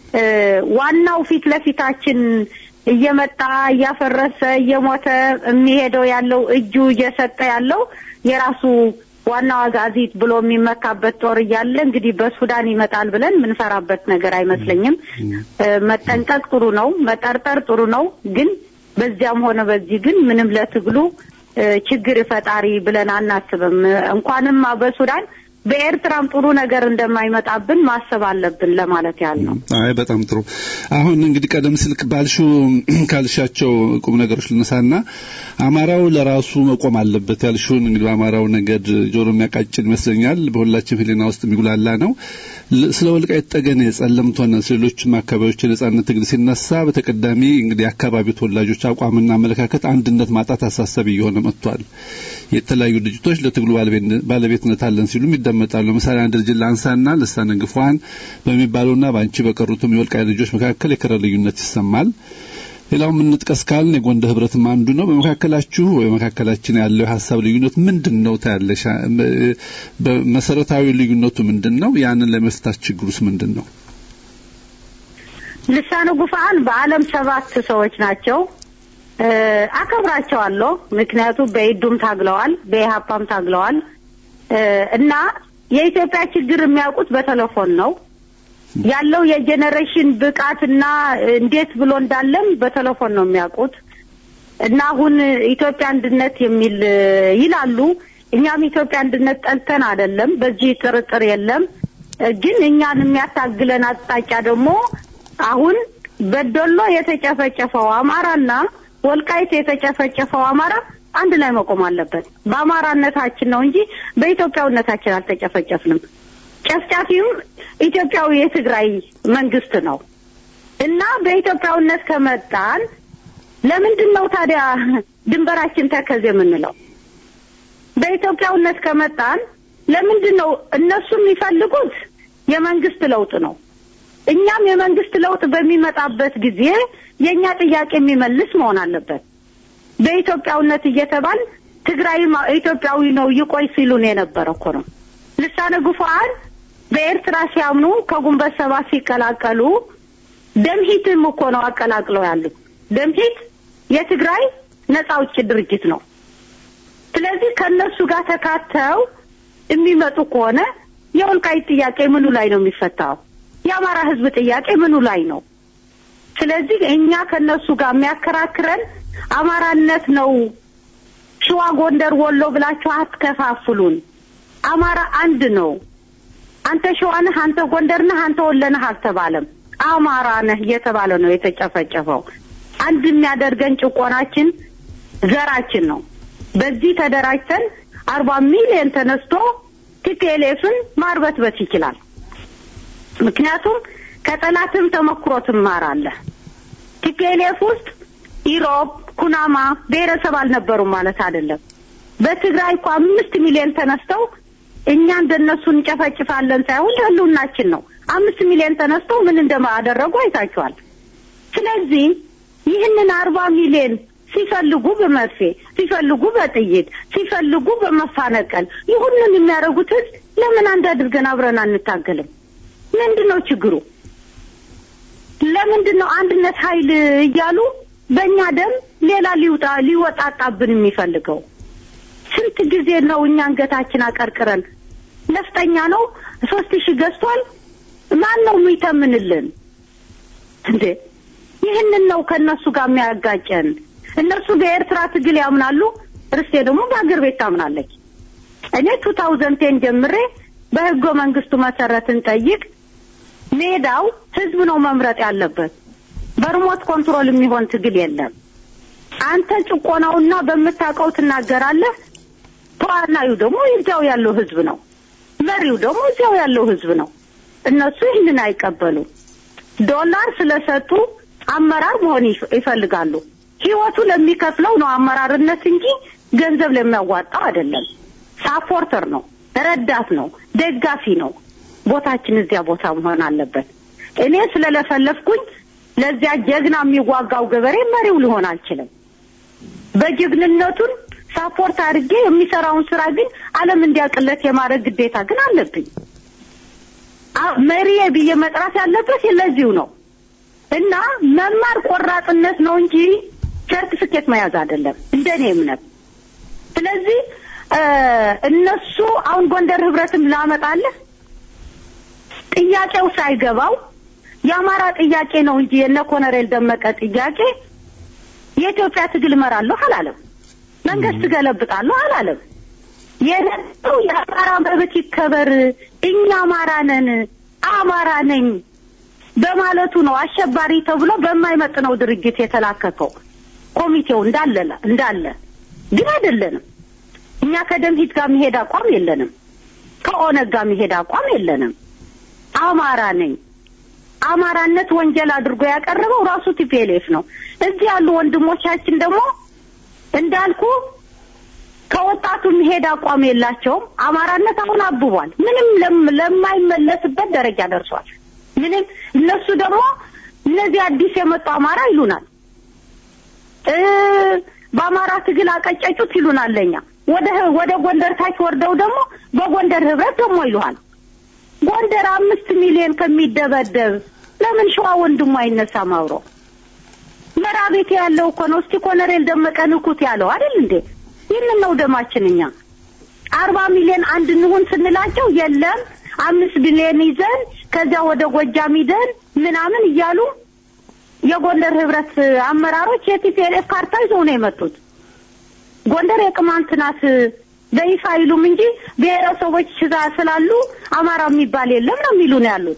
S9: ዋናው ፊት ለፊታችን እየመጣ እያፈረሰ እየሞተ የሚሄደው ያለው እጁ እየሰጠ ያለው የራሱ ዋናው አጋዚት ብሎ የሚመካበት ጦር እያለ እንግዲህ በሱዳን ይመጣል ብለን የምንፈራበት ነገር አይመስለኝም። መጠንቀቅ ጥሩ ነው፣ መጠርጠር ጥሩ ነው። ግን በዚያም ሆነ በዚህ ግን ምንም ለትግሉ ችግር ፈጣሪ ብለን አናስብም። እንኳንም በሱዳን በኤርትራም ጥሩ ነገር እንደማይመጣብን ማሰብ አለብን ለማለት ያህል ነው።
S8: አይ በጣም ጥሩ። አሁን እንግዲህ ቀደም ሲል ባልሽው ካልሻቸው ቁም ነገሮች ልነሳና አማራው ለራሱ መቆም አለበት ያልሽውን እንግዲህ በአማራው ነገድ ጆሮ የሚያቃጭን ይመስለኛል። በሁላችን ሕሊና ውስጥ የሚጉላላ ነው። ል- ስለ ወልቃይት ጠገኔ፣ ጸለምት ሆነ ሌሎችም አካባቢዎች የነጻነት ትግል ሲነሳ በተቀዳሚ እንግዲህ የአካባቢው ተወላጆች አቋምና አመለካከት አንድነት ማጣት አሳሳቢ እየሆነ መጥቷል። የተለያዩ ድርጅቶች ለትግሉ ባለቤት- ባለቤትነት አለን ሲሉም ይደመጣሉ። ለምሳሌ አንድ ድርጅት ላንሳና ልሳነ ግፏን በሚባሉና በአንቺ በቀሩትም የወልቃይት ልጆች መካከል የከረ ልዩነት ይሰማል። ሌላው የምንጥቀስ ካልን የጎንደር ህብረትም አንዱ ነው። በመካከላችሁ ወይ መካከላችን ያለው የሀሳብ ልዩነት ምንድን ነው ታያለሽ? በመሰረታዊ ልዩነቱ ምንድን ነው? ያንን ለመፍታት ችግሩስ ምንድን ነው?
S9: ልሳነ ጉፋን በዓለም ሰባት ሰዎች ናቸው። እ፣ አከብራቸዋለሁ። ምክንያቱም በኢዱም ታግለዋል፣ በኢሀፓም ታግለዋል እ፣ እና የኢትዮጵያ ችግር የሚያውቁት በቴሌፎን ነው ያለው የጄኔሬሽን ብቃትና እንዴት ብሎ እንዳለም በቴሌፎን ነው የሚያውቁት እና አሁን ኢትዮጵያ አንድነት የሚል እ፣ ይላሉ። እኛም ኢትዮጵያ አንድነት ጠልተን አይደለም፣ በዚህ ጥርጥር የለም። እ፣ ግን እኛን የሚያታግለን አቅጣጫ ደግሞ አሁን በዶሎ የተጨፈጨፈው አማራና ወልቃይት የተጨፈጨፈው አማራ አንድ ላይ መቆም አለበት። በአማራነታችን ነው እንጂ በኢትዮጵያዊነታችን አልተጨፈጨፍንም። ጨፍጫፊም ኢትዮጵያዊ የትግራይ መንግስት ነው እና በኢትዮጵያዊነት ከመጣን ለምንድን ነው ታዲያ ድንበራችን ተከዝ የምንለው? በኢትዮጵያዊነት ከመጣን ለምንድን ነው እነሱ የሚፈልጉት የመንግስት ለውጥ ነው። እኛም የመንግስት ለውጥ በሚመጣበት ጊዜ የእኛ ጥያቄ የሚመልስ መሆን አለበት። በኢትዮጵያዊነት እየተባል ትግራይ ኢትዮጵያዊ ነው ይቆይ ሲሉን የነበረ እኮ ነው። ልሳነ ጉፋን በኤርትራ ሲያምኑ ከጉንበት ሰባት ሲቀላቀሉ ደምሂትም እኮ ነው አቀላቅለው ያሉት። ደምሂት የትግራይ ነጻ አውጪ ድርጅት ነው። ስለዚህ ከእነሱ ጋር ተካተው የሚመጡ ከሆነ የወልቃይት ጥያቄ ምኑ ላይ ነው የሚፈታው? የአማራ ህዝብ ጥያቄ ምኑ ላይ ነው? ስለዚህ እኛ ከነሱ ጋር የሚያከራክረን አማራነት ነው። ሸዋ፣ ጎንደር፣ ወሎ ብላችሁ አትከፋፍሉን። አማራ አንድ ነው። አንተ ሸዋ ነህ፣ አንተ ጎንደር ነህ፣ አንተ ወሎ ነህ አልተባለም። አማራ ነህ እየተባለ ነው የተጨፈጨፈው። አንድ የሚያደርገን ጭቆናችን ዘራችን ነው። በዚህ ተደራጅተን አርባ ሚሊዮን ተነስቶ ቲፒኤልኤፍን ማርበትበት ይችላል። ምክንያቱም ከጠላትም ተመክሮ ትማራለህ። ቲፒኤልኤፍ ውስጥ ኢሮብ፣ ኩናማ ብሔረሰብ አልነበሩም ማለት አይደለም። በትግራይ እኮ አምስት ሚሊዮን ተነስተው እኛ እንደነሱ እንጨፈጭፋለን ሳይሆን ለህልውናችን ነው። አምስት ሚሊዮን ተነስተው ምን እንደማያደረጉ አይታችኋል። ስለዚህ ይህንን አርባ ሚሊዮን ሲፈልጉ በመርፌ ሲፈልጉ በጥይት ሲፈልጉ በመፋነቀል ይሁንን የሚያደርጉት ህዝብ ለምን አንድ አድርገን አብረን አንታገልም? ምንድን ነው ችግሩ? ለምንድን ነው አንድነት ኃይል እያሉ በእኛ ደም ሌላ ሊውጣ ሊወጣጣብን የሚፈልገው? ስንት ጊዜ ነው እኛ አንገታችን አቀርቅረን ነፍጠኛ ነው ሶስት ሺህ ገዝቷል ማን ነው የሚተምንልን እንዴ? ይህንን ነው ከእነሱ ጋር የሚያጋጨን። እነሱ በኤርትራ ትግል ያምናሉ፣ ርስቴ ደግሞ በአገር ቤት ታምናለች። እኔ ቱ ታውዘንድ ቴን ጀምሬ በህገ መንግስቱ መሰረት እንጠይቅ ሜዳው ህዝብ ነው መምረጥ ያለበት። በሪሞት ኮንትሮል የሚሆን ትግል የለም። አንተ ጭቆናውና በምታውቀው ትናገራለህ። ተዋናዩ ደግሞ እዚያው ያለው ህዝብ ነው። መሪው ደግሞ እዚያው ያለው ህዝብ ነው። እነሱ ይህንን አይቀበሉም። ዶላር ስለሰጡ አመራር መሆን ይፍ- ይፈልጋሉ። ህይወቱ ለሚከፍለው ነው አመራርነት እንጂ ገንዘብ ለሚያዋጣው አይደለም። ሳፖርተር ነው፣ ረዳት ነው፣ ደጋፊ ነው። ቦታችን እዚያ ቦታ መሆን አለበት። እኔ ስለለፈለፍኩኝ ለዚያ ጀግና የሚዋጋው ገበሬ መሪው ሊሆን አልችልም። በጀግንነቱን ሳፖርት አድርጌ የሚሰራውን ስራ ግን ዓለም እንዲያውቅለት የማድረግ ግዴታ ግን አለብኝ። አ- መሪዬ ብዬ መጥራት ያለበት ለዚሁ ነው እና መማር ቆራጥነት ነው እንጂ ሰርቲፊኬት መያዝ አይደለም እንደኔ እምነት። ስለዚህ እ እነሱ አሁን ጎንደር ህብረትም ላመጣለህ ጥያቄው ሳይገባው የአማራ ጥያቄ ነው እንጂ የነ ኮሎኔል ደመቀ ጥያቄ የኢትዮጵያ ትግል እመራለሁ አላለም። መንግስት ገለብጣለሁ አላለም። የነበረው የአማራ መብት ይከበር፣ እኛ አማራ ነን፣ አማራ ነኝ በማለቱ ነው አሸባሪ ተብሎ በማይመጥነው ድርጅት የተላከከው ኮሚቴው እንዳለ እንዳለ ግን አይደለንም። እኛ ከደምሂት ጋር መሄድ አቋም የለንም። ከኦነግ ጋር መሄድ አቋም የለንም። አማራ ነኝ። አማራነት ወንጀል አድርጎ ያቀረበው ራሱ ቲፒኤልኤፍ ነው። እዚህ ያሉ ወንድሞቻችን ደግሞ እንዳልኩ ከወጣቱ መሄድ አቋም የላቸውም። አማራነት አሁን አብቧል። ምንም ለም- ለማይመለስበት ደረጃ ደርሷል። ምንም እነሱ ደግሞ እነዚህ አዲስ የመጡ አማራ ይሉናል እ በአማራ ትግል አቀጨጩት ይሉናል። ለኛ ወደ ወደ ጎንደር ታች ወርደው ደግሞ በጎንደር ህብረት ደግሞ ይሉሃል። ጎንደር አምስት ሚሊዮን ከሚደበደብ ለምን ሸዋ ወንድሙ አይነሳም አብሮ? መራቤቴ ያለው እኮ ነው። እስቲ ኮሎኔል ደመቀ ንኩት ያለው አይደል እንዴ? ይህንን ነው ደማችን እኛ አርባ ሚሊዮን አንድ እንሁን ስንላቸው የለም አምስት ቢሊዮን ይዘን ከዚያ ወደ ጎጃም ይዘን ምናምን እያሉ የጎንደር ህብረት አመራሮች የቲፒኤልኤፍ ካርታ ይዘው ነው የመጡት። ጎንደር የቅማንት ናት በይፋ አይሉም እንጂ ብሔረሰቦች እዛ ስላሉ አማራ የሚባል የለም ነው የሚሉ ነው ያሉት።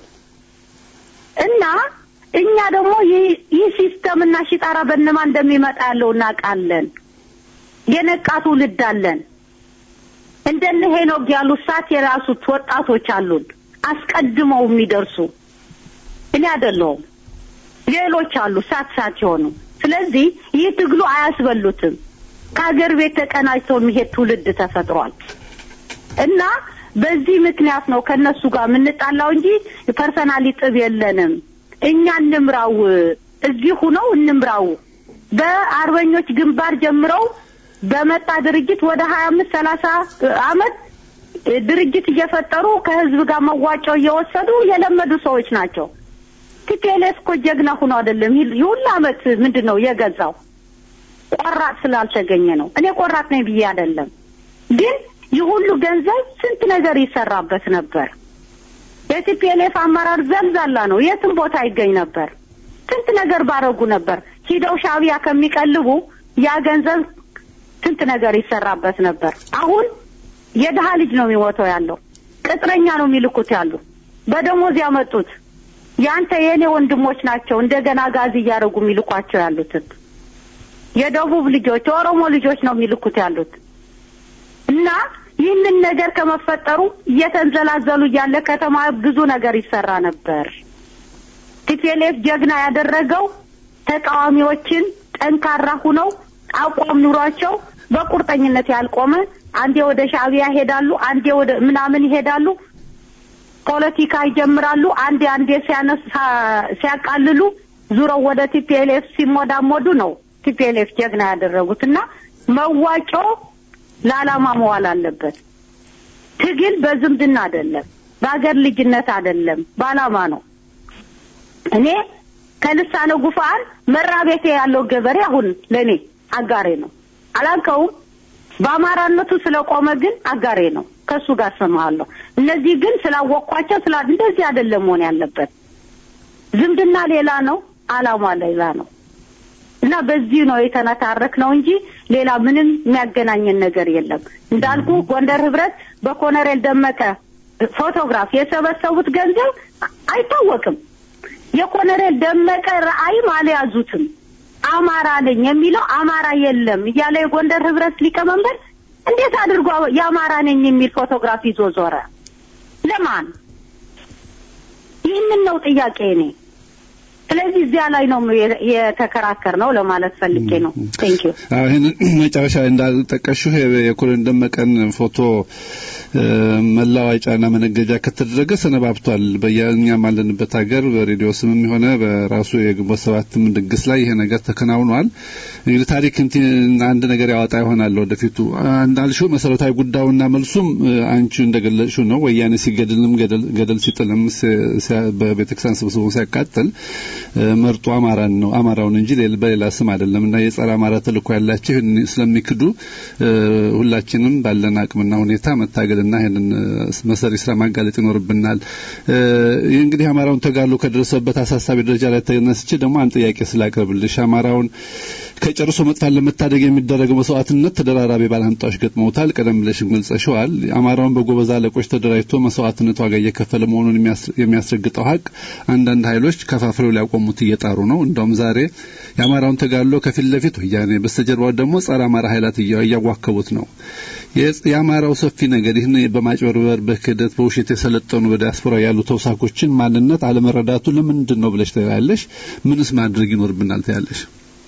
S9: እና እኛ ደግሞ ይህ ይህ ሲስተም እና ሽጣራ በነማ እንደሚመጣ ያለው እናውቃለን። የነቃ ትውልድ አለን። እንደነ ሄኖክ ያሉ ሳት የራሱት ወጣቶች አሉን፣ አስቀድመው የሚደርሱ እኔ አይደለሁም ሌሎች አሉ ሳት ሳት የሆኑ። ስለዚህ ይህ ትግሉ አያስበሉትም። ከሀገር ቤት ተቀናጅተው የሚሄድ ትውልድ ተፈጥሯል እና በዚህ ምክንያት ነው ከነሱ ጋር የምንጣላው እንጂ ፐርሰናሊ ጥብ የለንም። እኛ እንምራው፣ እዚህ ሁነው እንምራው። በአርበኞች ግንባር ጀምረው በመጣ ድርጅት ወደ ሀያ አምስት ሰላሳ አመት ድርጅት እየፈጠሩ ከህዝብ ጋር መዋጮ እየወሰዱ የለመዱ ሰዎች ናቸው። ቲፒኤልኤፍ እኮ ጀግና ሁኖ አይደለም ይህ ሁሉ አመት ምንድን ነው የገዛው? ቆራጥ ስላልተገኘ ነው። እኔ ቆራጥ ነኝ ብዬ አይደለም፣ ግን ይህ ሁሉ ገንዘብ ስንት ነገር ይሰራበት ነበር። የቲፒኤልኤፍ አመራር ዘልዛላ ነው፣ የትም ቦታ ይገኝ ነበር። ስንት ነገር ባረጉ ነበር። ሂደው ሻቢያ ከሚቀልቡ ያ ገንዘብ ስንት ነገር ይሰራበት ነበር። አሁን የድሀ ልጅ ነው የሚሞተው ያለው፣ ቅጥረኛ ነው የሚልኩት ያሉ በደሞዝ ያመጡት ያንተ የእኔ ወንድሞች ናቸው። እንደገና ጋዝ እያደረጉ የሚልኳቸው ያሉትን የደቡብ ልጆች የኦሮሞ ልጆች ነው የሚልኩት ያሉት እና ይህንን ነገር ከመፈጠሩ እየተንዘላዘሉ እያለ ከተማ ብዙ ነገር ይሰራ ነበር። ቲፒኤልኤፍ ጀግና ያደረገው ተቃዋሚዎችን ጠንካራ ሁነው አቋም ኑሯቸው በቁርጠኝነት ያልቆመ አንዴ ወደ ሻዕቢያ ይሄዳሉ፣ አንዴ ወደ ምናምን ይሄዳሉ፣ ፖለቲካ ይጀምራሉ። አንዴ አንዴ ሲያነሳ ሲያቃልሉ ዙረው ወደ ቲፒኤልኤፍ ሲሞዳሞዱ ነው ቲፒኤልኤፍ ጀግና ያደረጉት እና መዋጮ ለዓላማ መዋል አለበት። ትግል በዝምድና አይደለም፣ በሀገር ልጅነት አይደለም፣ በዓላማ ነው። እኔ ከልሳነ ጉፋን መራቤቴ ያለው ገበሬ አሁን ለእኔ አጋሬ ነው። አላውቀውም። በአማራነቱ ስለቆመ ግን አጋሬ ነው። ከሱ ጋር ሰማሃለሁ። እነዚህ ግን ስላወቅኳቸው ስላ እንደዚህ አይደለም መሆን ያለበት። ዝምድና ሌላ ነው፣ ዓላማ ሌላ ነው እና በዚህ ነው የተነታረክ ነው እንጂ ሌላ ምንም የሚያገናኘን ነገር የለም። እንዳልኩ ጎንደር ህብረት በኮሎኔል ደመቀ ፎቶግራፍ የሰበሰቡት ገንዘብ አይታወቅም። የኮሎኔል ደመቀ ራዕይም አልያዙትም። አማራ ነኝ የሚለው አማራ የለም እያለ የጎንደር ህብረት ሊቀመንበር እንዴት አድርጎ የአማራ ነኝ የሚል ፎቶግራፍ ይዞ ዞረ? ለማን? ይህንን ነው ጥያቄ እኔ። ስለዚህ እዚያ ላይ ነው የተከራከር ነው ለማለት ፈልጌ ነው። ቴንክ ዩ።
S8: ይህን መጨረሻ ላይ እንዳልጠቀሽው የኮሎኔል ደመቀን ፎቶ መላዋጫና መነገጃ ከተደረገ ሰነባብቷል። በየኛም አለንበት ሀገር በሬዲዮ ስምም የሆነ በራሱ የግንቦት ሰባትም ድግስ ላይ ይሄ ነገር ተከናውኗል። እንግዲህ ታሪክ አንድ ነገር ያወጣ ይሆናል ወደፊቱ። እንዳልሽው መሰረታዊ ጉዳዩና መልሱም አንቺ እንደገለጽሽው ነው። ወያኔ ሲገድልም ገደል ሲጥልም በቤተክርስቲያን ስብስቡ ሲያቃጥል መርጦ አማራን ነው አማራውን እንጂ በሌላ ስም አይደለም እና የጸረ አማራ ተልእኮ ያላቸው ስለሚክዱ ሁላችንም ባለን አቅምና ሁኔታ መታገልና ይህንን መሰሪ ስራ ማጋለጥ ይኖርብናል። ይህ እንግዲህ አማራውን ተጋድሎ ከደረሰበት አሳሳቢ ደረጃ ላይ ተነስቼ ደግሞ አንድ ጥያቄ ስላቀርብልሽ አማራውን ከጨርሶ መጥፋት ለመታደግ የሚደረገው መስዋዕትነት ተደራራቢ ባላንጣዎች ገጥመውታል። ቀደም ብለሽም ገልጸሽዋል። አማራውን በጎበዝ አለቆች ተደራጅቶ መስዋዕትነት ዋጋ እየከፈለ መሆኑን የሚያስረግጠው ሀቅ አንዳንድ ኃይሎች ከፋፍለው ሊያቆሙት እየጣሩ ነው። እንደውም ዛሬ የአማራውን ተጋድሎ ከፊት ለፊት ወያኔ፣ በስተጀርባው ደግሞ ጸረ አማራ ኃይላት እያዋከቡት ነው። የአማራው ሰፊ ነገር ይህን በማጭበርበር በክህደት በውሸት የሰለጠኑ በዲያስፖራ ያሉ ተውሳኮችን ማንነት አለመረዳቱ ለምንድን ነው ብለሽ ታያለሽ? ምንስ ማድረግ ይኖርብናል ታያለሽ?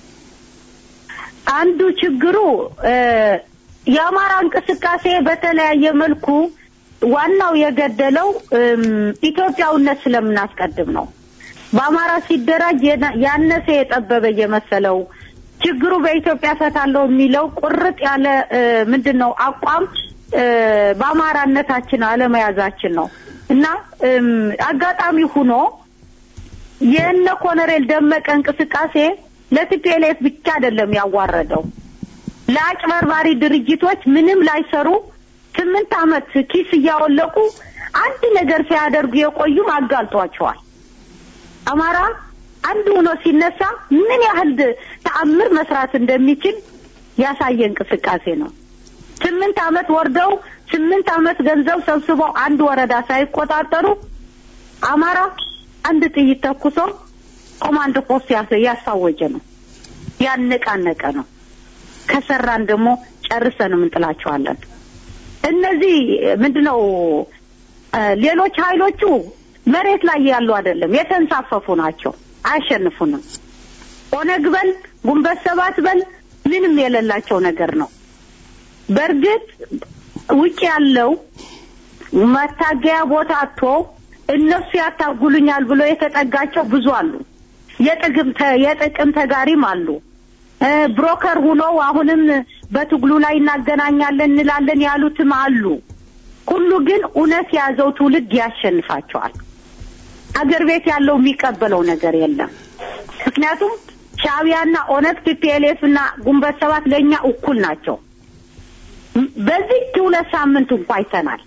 S9: አንዱ ችግሩ የአማራ እንቅስቃሴ በተለያየ መልኩ ዋናው የገደለው ኢትዮጵያውነት ስለምናስቀድም ነው። በአማራ ሲደራጅ ያነሰ የጠበበ እየመሰለው ችግሩ በኢትዮጵያ ፈታለው የሚለው ቁርጥ ያለ ምንድን ነው አቋም በአማራነታችን አለመያዛችን ነው እና አጋጣሚ ሁኖ የእነ ኮሎኔል ደመቀ እንቅስቃሴ ለቲፒኤልኤፍ ብቻ አይደለም ያዋረደው ለአጭበርባሪ ድርጅቶች ምንም ላይሰሩ ስምንት ዓመት ኪስ እያወለቁ አንድ ነገር ሲያደርጉ የቆዩም አጋልጧቸዋል። አማራ አንድ ሆኖ ሲነሳ ምን ያህል ተአምር መስራት እንደሚችል ያሳየ እንቅስቃሴ ነው። ስምንት ዓመት ወርደው ስምንት ዓመት ገንዘብ ሰብስበው አንድ ወረዳ ሳይቆጣጠሩ አማራ አንድ ጥይት ተኩሶ ኮማንድ ፖስት ያሳወጀ ነው፣ ያነቃነቀ ነው። ከሰራን ደግሞ ጨርሰን እንጥላቸዋለን። እነዚህ ምንድነው ሌሎች ኃይሎቹ መሬት ላይ ያሉ አይደለም፣ የተንሳፈፉ ናቸው። አያሸንፉንም። ኦነግ በል ጉንበት ሰባት በል ምንም የሌላቸው ነገር ነው። በእርግጥ ውጭ ያለው መታገያ ቦታ አጥቶ እነሱ ያታጉሉኛል ብሎ የተጠጋቸው ብዙ አሉ። የጥቅም የጥቅም ተጋሪም አሉ። ብሮከር ሁኖ አሁንም በትግሉ ላይ እናገናኛለን እንላለን ያሉትም አሉ። ሁሉ ግን እውነት የያዘው ትውልድ ያሸንፋቸዋል። አገር ቤት ያለው የሚቀበለው ነገር የለም። ምክንያቱም ሻዕቢያና ኦነግ ቲፒኤልኤፍ እና ጉንበት ሰባት ለእኛ እኩል ናቸው። በዚህ ሁለት ሳምንት እንኳ አይተናል።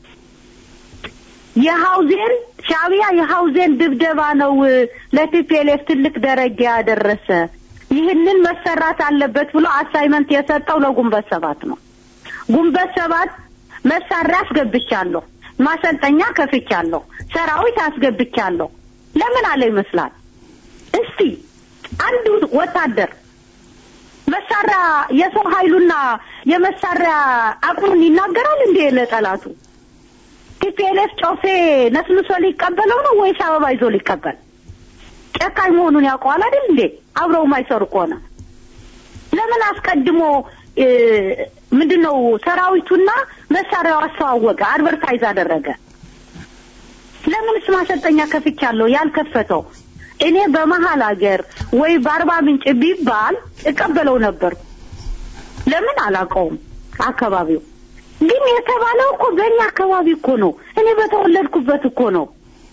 S9: የሀውዜን ሻዕቢያ የሀውዜን ድብደባ ነው ለቲፒኤልኤፍ ትልቅ ደረጃ ያደረሰ ይህንን መሰራት አለበት ብሎ አሳይመንት የሰጠው ለጉንበት ሰባት ነው። ጉንበት ሰባት መሳሪያ አስገብቻለሁ፣ ማሰልጠኛ ከፍቻለሁ፣ ሰራዊት አስገብቻለሁ ለምን አለ ይመስላል። እስቲ አንዱ ወታደር መሳሪያ የሰው ኃይሉና የመሳሪያ አቅሙን ይናገራል እንዴ ለጠላቱ? ቲፒኤልኤፍ ጮፌ ነስንሶ ሊቀበለው ነው ወይስ አበባ ይዞ ሊቀበል? ጨካኝ መሆኑን ያውቀዋል አይደል እንዴ? አብረው የማይሰሩ ከሆነ ለምን አስቀድሞ ምንድነው ሰራዊቱና መሳሪያው አስተዋወቀ፣ አድቨርታይዝ አደረገ? ለምንስ ማሰልጠኛ ከፍቻለሁ ያልከፈተው? እኔ በመሀል ሀገር ወይ በአርባ ምንጭ ቢባል እቀበለው ነበር። ለምን አላውቀውም። አካባቢው ግን የተባለው እኮ በእኛ አካባቢ እኮ ነው። እኔ በተወለድኩበት እኮ ነው።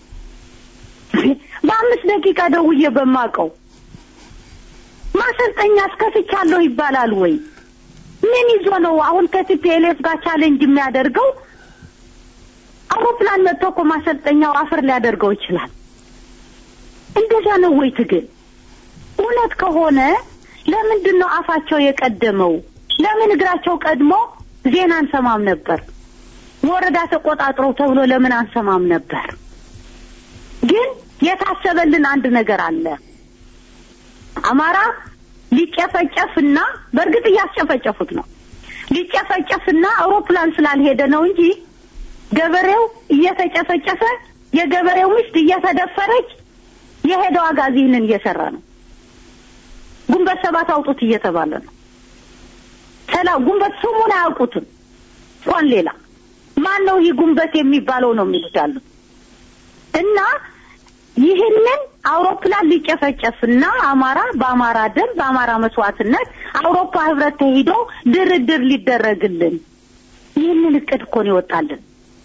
S9: በአምስት ደቂቃ ደውዬ በማውቀው ማሰልጠኛ አስከፍቻለሁ ይባላል ወይ? ምን ይዞ ነው አሁን ከቲፒኤልኤፍ ጋር ቻሌንጅ የሚያደርገው? አውሮፕላን መጥቶ እኮ ማሰልጠኛው አፈር ሊያደርገው ይችላል። እንደዛ ነው ወይ ትግል? እውነት ከሆነ ለምንድን ነው አፋቸው የቀደመው? ለምን እግራቸው ቀድሞ ዜና አንሰማም ነበር? ወረዳ ተቆጣጥረው ተብሎ ለምን አንሰማም ነበር? ግን የታሰበልን አንድ ነገር አለ። አማራ ሊጨፈጨፍና በእርግጥ እያስጨፈጨፉት ነው። ሊጨፈጨፍና አውሮፕላን ስላልሄደ ነው እንጂ ገበሬው እየተጨፈጨፈ የገበሬው ሚስት እየተደፈረች የሄደው አጋዚ ይህንን እየሰራ ነው። ጉንበት ሰባት አውጡት እየተባለ ነው። ሰላ ጉንበት ስሙን አያውቁትም። እንኳን ሌላ ማን ነው ይህ ጉንበት የሚባለው ነው የሚሉት ያሉት እና ይህንን አውሮፕላን ሊጨፈጨፍና አማራ በአማራ ደም በአማራ መስዋዕትነት አውሮፓ ህብረት ተሂዶ ድርድር ሊደረግልን ይህንን እቅድ እኮ ነው ይወጣልን።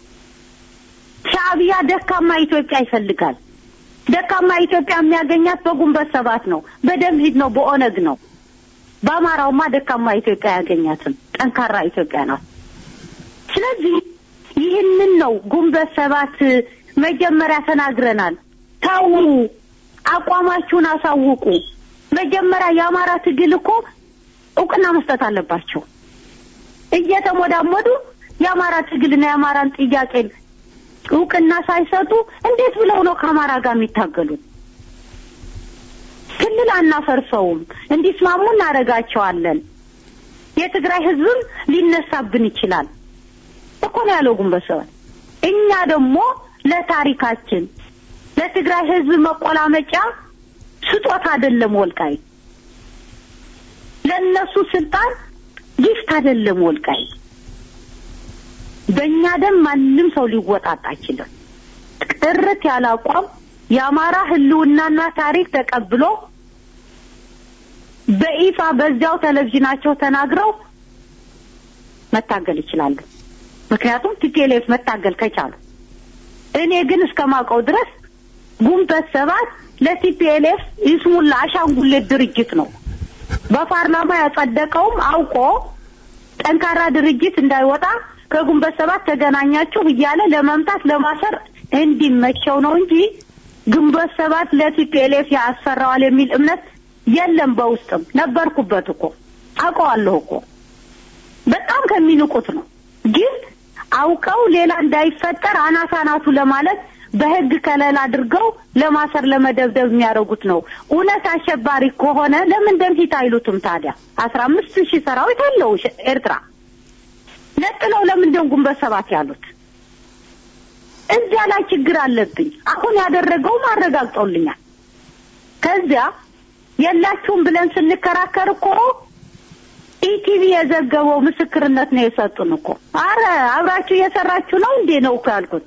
S9: ሻዕቢያ ደካማ ኢትዮጵያ ይፈልጋል። ደካማ ኢትዮጵያ የሚያገኛት በጉንበት ሰባት ነው፣ በደምሂድ ነው፣ በኦነግ ነው። በአማራውማ ደካማ ኢትዮጵያ ያገኛትም ጠንካራ ኢትዮጵያ ናት። ስለዚህ ይህንን ነው ጉንበት ሰባት መጀመሪያ ተናግረናል። ታው አቋማችሁን አሳውቁ። መጀመሪያ የአማራ ትግል እኮ እውቅና መስጠት አለባቸው። እየተሞዳሞዱ የአማራ ትግልና የአማራን ጥያቄ እውቅና ሳይሰጡ እንዴት ብለው ነው ከአማራ ጋር የሚታገሉት? ክልል አናፈርሰውም፣ እንዲስማሙ እናደርጋቸዋለን። የትግራይ ህዝብም ሊነሳብን ይችላል እኮ ነው ያለው ግንቦት ሰባት። እኛ ደግሞ ለታሪካችን ለትግራይ ህዝብ መቆላመጫ ስጦታ አይደለም ወልቃይ ለእነሱ ስልጣን ጊፍት አይደለም ወልቃይ በእኛ ደም ማንም ሰው ሊወጣጥ አይችልም። ጥርት ያለ አቋም የአማራ ህልውናና ታሪክ ተቀብሎ በይፋ በዚያው ቴሌቪዥናቸው ተናግረው መታገል ይችላሉ። ምክንያቱም ቲፒኤልኤፍ መታገል ከቻሉ እኔ ግን እስከማውቀው ድረስ ጉንበት ሰባት ለቲፒኤልኤፍ ይስሙላ አሻንጉሌት ድርጅት ነው። በፓርላማ ያጸደቀውም አውቆ ጠንካራ ድርጅት እንዳይወጣ ከጉንበት ሰባት ተገናኛችሁ እያለ ለመምታት ለማሰር እንዲመቸው ነው እንጂ ግንቦት ሰባት ለቲፒኤልኤፍ ያሰራዋል የሚል እምነት የለም። በውስጥም ነበርኩበት እኮ አውቀዋለሁ እኮ በጣም ከሚንቁት ነው። ግን አውቀው ሌላ እንዳይፈጠር አናሳናቱ ለማለት በህግ ከለላ አድርገው ለማሰር ለመደብደብ የሚያደርጉት ነው። እውነት አሸባሪ ከሆነ ለምን ደምሂት አይሉትም ታዲያ? አስራ አምስት ሺህ ሰራዊት አለው ሽ- ኤርትራ ነጥለው ለምን ደም ግንቦት ሰባት ያሉት? እዚያ ላይ ችግር አለብኝ። አሁን ያደረገውም አረጋግጦልኛል። ከዚያ የላችሁም ብለን ስንከራከር እኮ ኢቲቪ የዘገበው ምስክርነት ነው የሰጡን እኮ። አረ አብራችሁ እየሰራችሁ ነው እንዴ ነው እኮ ያልኩት።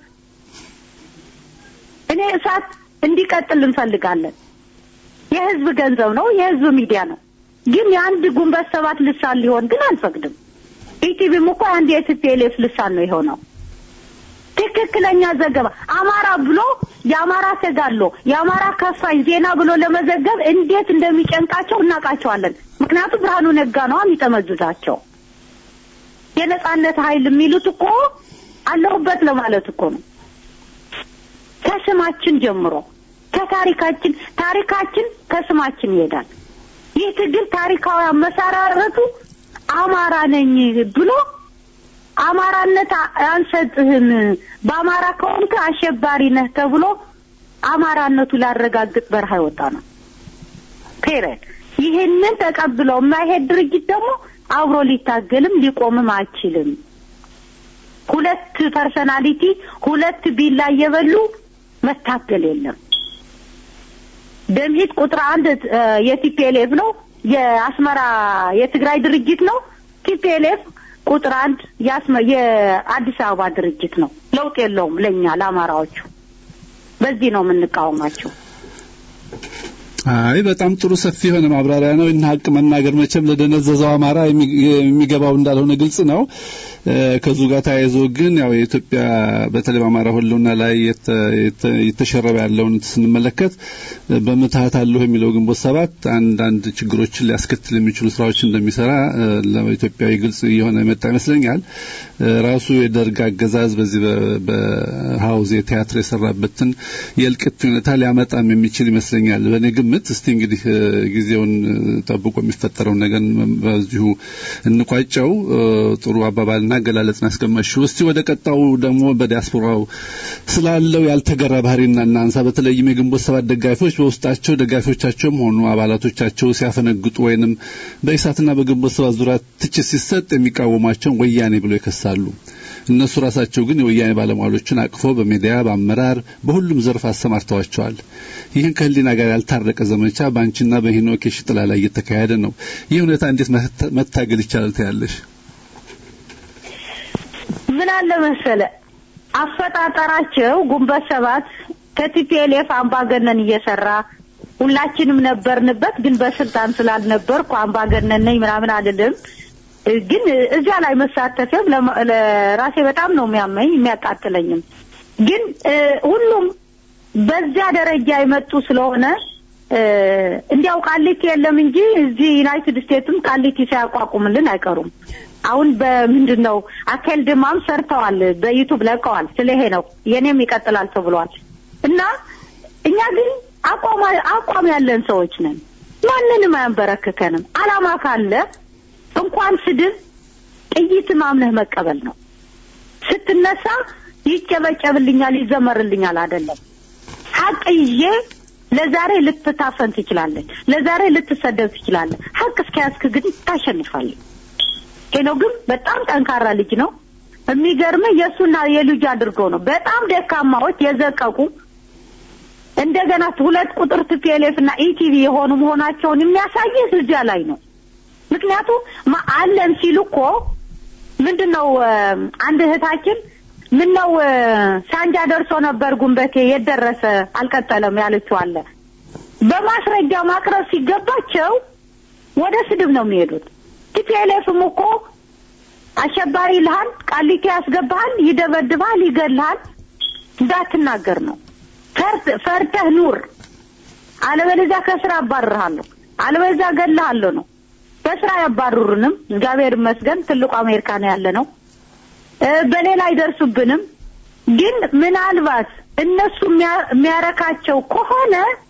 S9: እኔ እሳት እንዲቀጥል እንፈልጋለን። የህዝብ ገንዘብ ነው፣ የህዝብ ሚዲያ ነው። ግን የአንድ ግንቦት ሰባት ልሳን ሊሆን ግን አንፈቅድም። ኢቲቪም እኮ አንድ የቲፒኤልኤፍ ልሳን ነው የሆነው። ትክክለኛ ዘገባ አማራ ብሎ የአማራ ተጋድሎ የአማራ ከፋኝ ዜና ብሎ ለመዘገብ እንዴት እንደሚጨንቃቸው እናውቃቸዋለን። ምክንያቱም ብርሃኑ ነጋ ነው የሚጠመዝዛቸው። የነጻነት ኃይል የሚሉት እኮ አለሁበት ለማለት እኮ ነው። ከስማችን ጀምሮ ከታሪካችን ታሪካችን ከስማችን ይሄዳል። ይህ ትግል ታሪካዊ አመሰራረቱ አማራ ነኝ ብሎ አማራነት አ- አንሰጥህም፣ በአማራ ከሆንክ አሸባሪ ነህ ተብሎ አማራነቱ ላረጋግጥ በረሃ የወጣ ነው። ፔሬድ ይህንን ተቀብለው የማይሄድ ድርጅት ደግሞ አብሮ ሊታገልም ሊቆምም አይችልም። ሁለት ፐርሰናሊቲ ሁለት ቢላ እየበሉ መታገል የለም። ደምሂት ቁጥር አንድ እ፣ የቲፒኤልኤፍ ነው። የአስመራ የትግራይ ድርጅት ነው። ቲፒኤልኤፍ ቁጥር አንድ የአስመ የአዲስ አበባ ድርጅት ነው። ለውጥ የለውም ለእኛ ለአማራዎቹ። በዚህ ነው የምንቃወማቸው።
S8: አይ በጣም ጥሩ ሰፊ የሆነ ማብራሪያ ነው። እና ሀቅ መናገር መቼም ለደነዘዘው አማራ የሚ- የሚገባው እንዳልሆነ ግልጽ ነው። እ፣ ከዙ ጋር ተያይዞ ግን ያው የኢትዮጵያ በተለይ በአማራ ህልውና ላይ የተ- የተ- የተሸረበ ያለውን ስንመለከት እ፣ በምትሀት አለሁ የሚለው ግንቦት ሰባት አንዳንድ ችግሮችን ሊያስከትል የሚችሉ ስራዎች እንደሚሰራ እ፣ ለኢትዮጵያዊ ግልጽ እየሆነ የመጣ ይመስለኛል። እ፣ ራሱ የደርግ አገዛዝ በዚህ በ- በሀውዝ ቲያትር የሰራበትን የእልቅት ሁኔታ ሊያመጣም የሚችል ይመስለኛል። በእኔ ግምት እስቲ እንግዲህ እ፣ ጊዜውን እ፣ ጠብቆ የሚፈጠረውን ነገር በዚሁ እንቋጨው። እ፣ ጥሩ አባባልና አገላለጽን ያስቀመጥሽው። እስቲ ወደ ቀጣው ደግሞ በዲያስፖራው ስላለው ያልተገራ ባህሪና እናንሳ። በተለይም የግንቦት ሰባት ደጋፊዎች በውስጣቸው ደጋፊዎቻቸውም ሆኑ አባላቶቻቸው ሲያፈነግጡ ወይንም በኢሳትና በግንቦት ሰባት ዙሪያ ትችት ሲሰጥ የሚቃወሟቸውን ወያኔ ብሎ ይከሳሉ። እነሱ ራሳቸው ግን የወያኔ ባለሟሎችን አቅፎ በሚዲያ በአመራር በሁሉም ዘርፍ አሰማርተዋቸዋል። ይህን ከህሊና ጋር ያልታረቀ ዘመቻ በአንቺና በሄኖክ የሽጥላ ላይ እየተካሄደ ነው። ይህ ሁኔታ እንዴት መታ- መታገል ይቻላል ትያለሽ?
S9: ምን አለ መሰለ አፈጣጠራቸው ግንቦት ሰባት ከቲፒኤልኤፍ አምባገነን እየሰራ ሁላችንም ነበርንበት፣ ግን በስልጣን ስላልነበርኩ አምባገነን ነኝ ምናምን አልልም። ግን እዚያ ላይ መሳተፍም ለማ- ለራሴ በጣም ነው የሚያመኝ የሚያቃጥለኝም። ግን እ፣ ሁሉም በዚያ ደረጃ የመጡ ስለሆነ እ፣ እንዲያው ቃሊቲ የለም እንጂ እዚህ ዩናይትድ ስቴትስም ቃሊቲ ሳያቋቁምልን አይቀሩም። አሁን በምንድን ነው አካል ድማም ሰርተዋል፣ በዩቱብ ለቀዋል። ስለ ይሄ ነው የኔም ይቀጥላል ተብሏል። እና እኛ ግን አቋም አቋም ያለን ሰዎች ነን። ማንንም አያንበረክከንም። አላማ ካለ እንኳን ስድብ ጥይት ማምነህ መቀበል ነው። ስትነሳ ይጨበጨብልኛል፣ ይዘመርልኛል አይደለም። ሀቅ ይዤ ለዛሬ ልትታፈን ትችላለህ፣ ለዛሬ ልትሰደብ ትችላለህ። ሀቅ እስከያዝክ ግን ታሸንፋለህ። ሄኖ ግን በጣም ጠንካራ ልጅ ነው። የሚገርምህ የእሱና የልጁ አድርገው ነው በጣም ደካማዎች የዘቀቁ እንደገና ሁለት ቁጥር ቲፒኤልኤፍ እና ኢቲቪ የሆኑ መሆናቸውን የሚያሳይህ እዚያ ላይ ነው። ምክንያቱም ማ- አለን ሲሉ እኮ ምንድን ነው እ፣ አንድ እህታችን ምን ነው እ፣ ሳንጃ ደርሶ ነበር ጉንበቴ የደረሰ አልቀጠለም ያለችው አለ። በማስረጃ ማቅረብ ሲገባቸው ወደ ስድብ ነው የሚሄዱት። ቲፒኤልኤፍም እኮ አሸባሪ ይልሃል፣ ቃሊቲ ያስገባሃል፣ ይደበድብሃል፣ ይገልሃል። እንዳትናገር ነው ፈርት- ፈርተህ ኑር፣ አለበለዚያ ከስራ አባርርሃለሁ፣ አለበለዚያ እገልሃለሁ ነው። በስራ ያባርሩንም፣ እግዚአብሔር ይመስገን ትልቁ አሜሪካ ነው ያለ ነው። እ፣ በሌላ አይደርሱብንም። ግን ምናልባት እነሱ የሚያ- የሚያረካቸው ከሆነ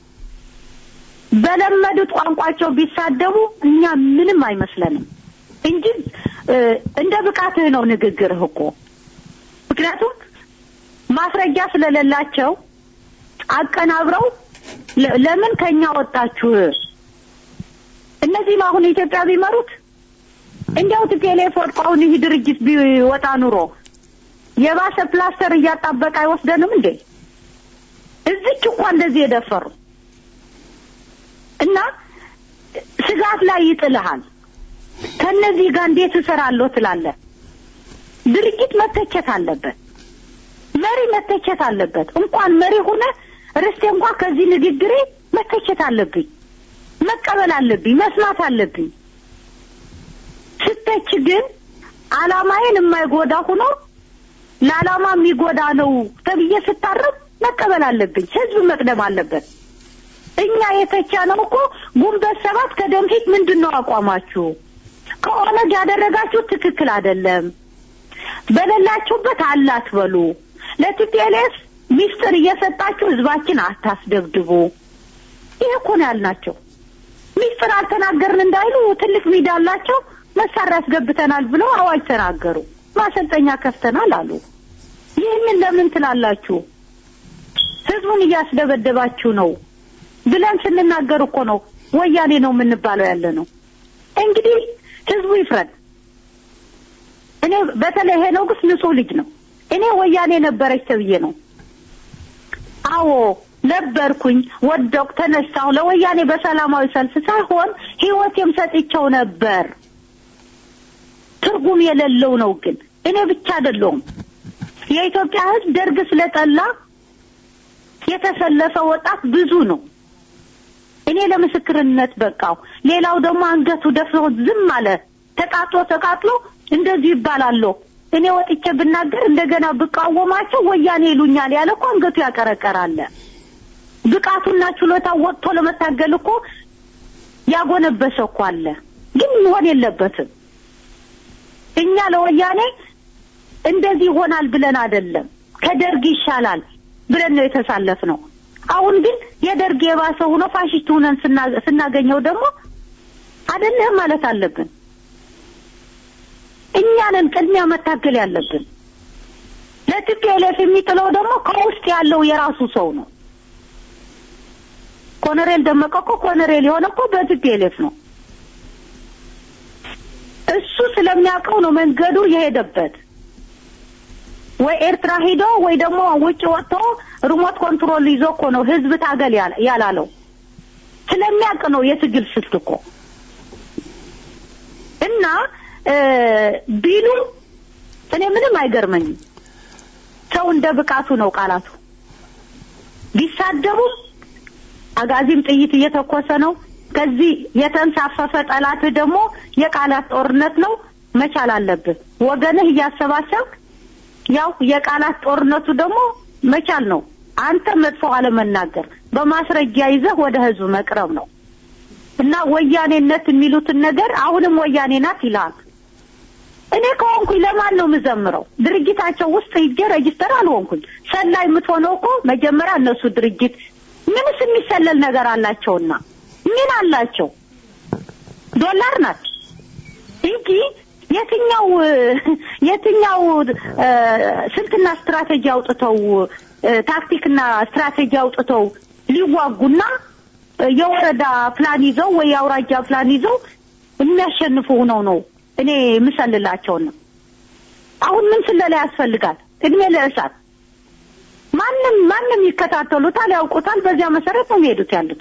S9: በለመዱት ቋንቋቸው ቢሳደቡ እኛ ምንም አይመስለንም እንጂ እ፣ እንደ ብቃትህ ነው ንግግርህ እኮ ምክንያቱም ማስረጃ ስለሌላቸው አቀናብረው ለ- ለምን ከኛ ወጣችሁ? እነዚህም አሁን ኢትዮጵያ ቢመሩት እንዲያው ቲፒኤልኤፍ ወድቆ አሁን ይህ ድርጅት ቢወጣ ኑሮ የባሰ ፕላስተር እያጣበቀ አይወስደንም እንዴ? እዚች እኳ እንደዚህ የደፈሩ እና ስጋት ላይ ይጥልሃል። ከነዚህ ጋር እንዴት እሰራለሁ ትላለህ። ድርጅት መተቸት አለበት። መሪ መተቸት አለበት። እንኳን መሪ ሆነ ርስቴ እንኳን ከዚህ ንግግሬ መተቸት አለብኝ፣ መቀበል አለብኝ፣ መስማት አለብኝ። ስተች ግን አላማዬን የማይጎዳ ሆኖ ለዓላማ የሚጎዳ ነው ተብዬ ስታረም መቀበል አለብኝ። ህዝብ መቅደም አለበት። እኛ የተቻነው እኮ ጉንበት ሰባት ከደም ፊት ምንድን ነው አቋማችሁ? ከኦነግ ያደረጋችሁ ትክክል አይደለም። በሌላችሁበት አላት በሉ። ለቲፒኤልኤፍ ሚስጥር እየሰጣችሁ ህዝባችን አታስደብድቡ። ይሄ እኮ ነው ያልናቸው። ሚስጥር አልተናገርን እንዳይሉ ትልቅ ሚዲያ አላቸው። መሳሪያ አስገብተናል ብለው አዋጅ ተናገሩ። ማሰልጠኛ ከፍተናል አሉ። ይህንን ለምን ትላላችሁ? ህዝቡን እያስደበደባችሁ ነው ብለን ስንናገር እኮ ነው ወያኔ ነው የምንባለው ያለ ነው። እንግዲህ ህዝቡ ይፍረድ። እኔ በተለይ ሄኖክስ ንጹህ ልጅ ነው። እኔ ወያኔ ነበረች ተብዬ ነው። አዎ ነበርኩኝ፣ ወደቅ፣ ተነሳሁ። ለወያኔ በሰላማዊ ሰልፍ ሳይሆን ህይወቴም ሰጥቼው ነበር። ትርጉም የሌለው ነው። ግን እኔ ብቻ አይደለሁም። የኢትዮጵያ ህዝብ ደርግ ስለጠላ የተሰለፈ ወጣት ብዙ ነው። እኔ ለምስክርነት በቃው። ሌላው ደግሞ አንገቱ ደፍሮ ዝም አለ። ተቃጥሎ ተቃጥሎ እንደዚህ ይባላለሁ። እኔ ወጥቼ ብናገር እንደገና ብቃወማቸው ወያኔ ይሉኛል ያለ እኮ አንገቱ ያቀረቀራለ። ብቃቱና ችሎታ ወጥቶ ለመታገል እኮ ያጎነበሰ እኮ አለ። ግን መሆን የለበትም። እኛ ለወያኔ እንደዚህ ይሆናል ብለን አይደለም፣ ከደርግ ይሻላል ብለን ነው የተሳለፍ ነው። አሁን ግን የደርግ የባሰ ሆኖ ፋሽስት ሆነን ስና- ስናገኘው ደግሞ አይደለህም ማለት አለብን። እኛንን ቅድሚያ መታገል ያለብን። ለቲፒኤልኤፍ የሚጥለው ደግሞ ከውስጥ ያለው የራሱ ሰው ነው። ኮሎኔል ደመቀ እኮ ኮሎኔል የሆነ እኮ በቲፒኤልኤፍ ነው። እሱ ስለሚያውቀው ነው መንገዱ የሄደበት። ወይ ኤርትራ ሂዶ ወይ ደግሞ ውጭ ወጥቶ ሪሞት ኮንትሮል ይዞ እኮ ነው ህዝብ ታገል ያለ- ያላለው። ስለሚያውቅ ነው የትግል ስልት እኮ እና እ ቢሉ እኔ ምንም አይገርመኝም። ሰው እንደ ብቃቱ ነው ቃላቱ። ቢሳደቡም አጋዚም ጥይት እየተኮሰ ነው። ከዚህ የተንሳፈፈ ጠላት ደግሞ የቃላት ጦርነት ነው። መቻል አለብህ ወገንህ እያሰባሰብክ ያው የቃላት ጦርነቱ ደግሞ መቻል ነው። አንተ መጥፎ አለመናገር በማስረጃ ይዘህ ወደ ህዝብ መቅረብ ነው እና ወያኔነት የሚሉትን ነገር አሁንም ወያኔ ናት ይላል። እኔ ከሆንኩኝ ለማን ነው የምዘምረው? ድርጅታቸው ውስጥ ሂጄ ረጅስተር አልሆንኩኝ። ሰላይ የምትሆነው እኮ መጀመሪያ እነሱ ድርጅት ምንስ የሚሰለል ነገር አላቸውና ምን አላቸው? ዶላር ናት። እንጂ የትኛው የትኛው እ፣ ስልትና ስትራቴጂ አውጥተው እ፣ ታክቲክና ስትራቴጂ አውጥተው ሊዋጉና እ፣ የወረዳ ፕላን ይዘው ወይ የአውራጃ ፕላን ይዘው የሚያሸንፉ ሆነው ነው እኔ የምሰልላቸው ነው። አሁን ምን ስለላ ያስፈልጋል? እድሜ ለእሳት ማንም ማንም ይከታተሉታል፣ ያውቁታል። በዚያ መሰረት ነው የሚሄዱት ያሉት።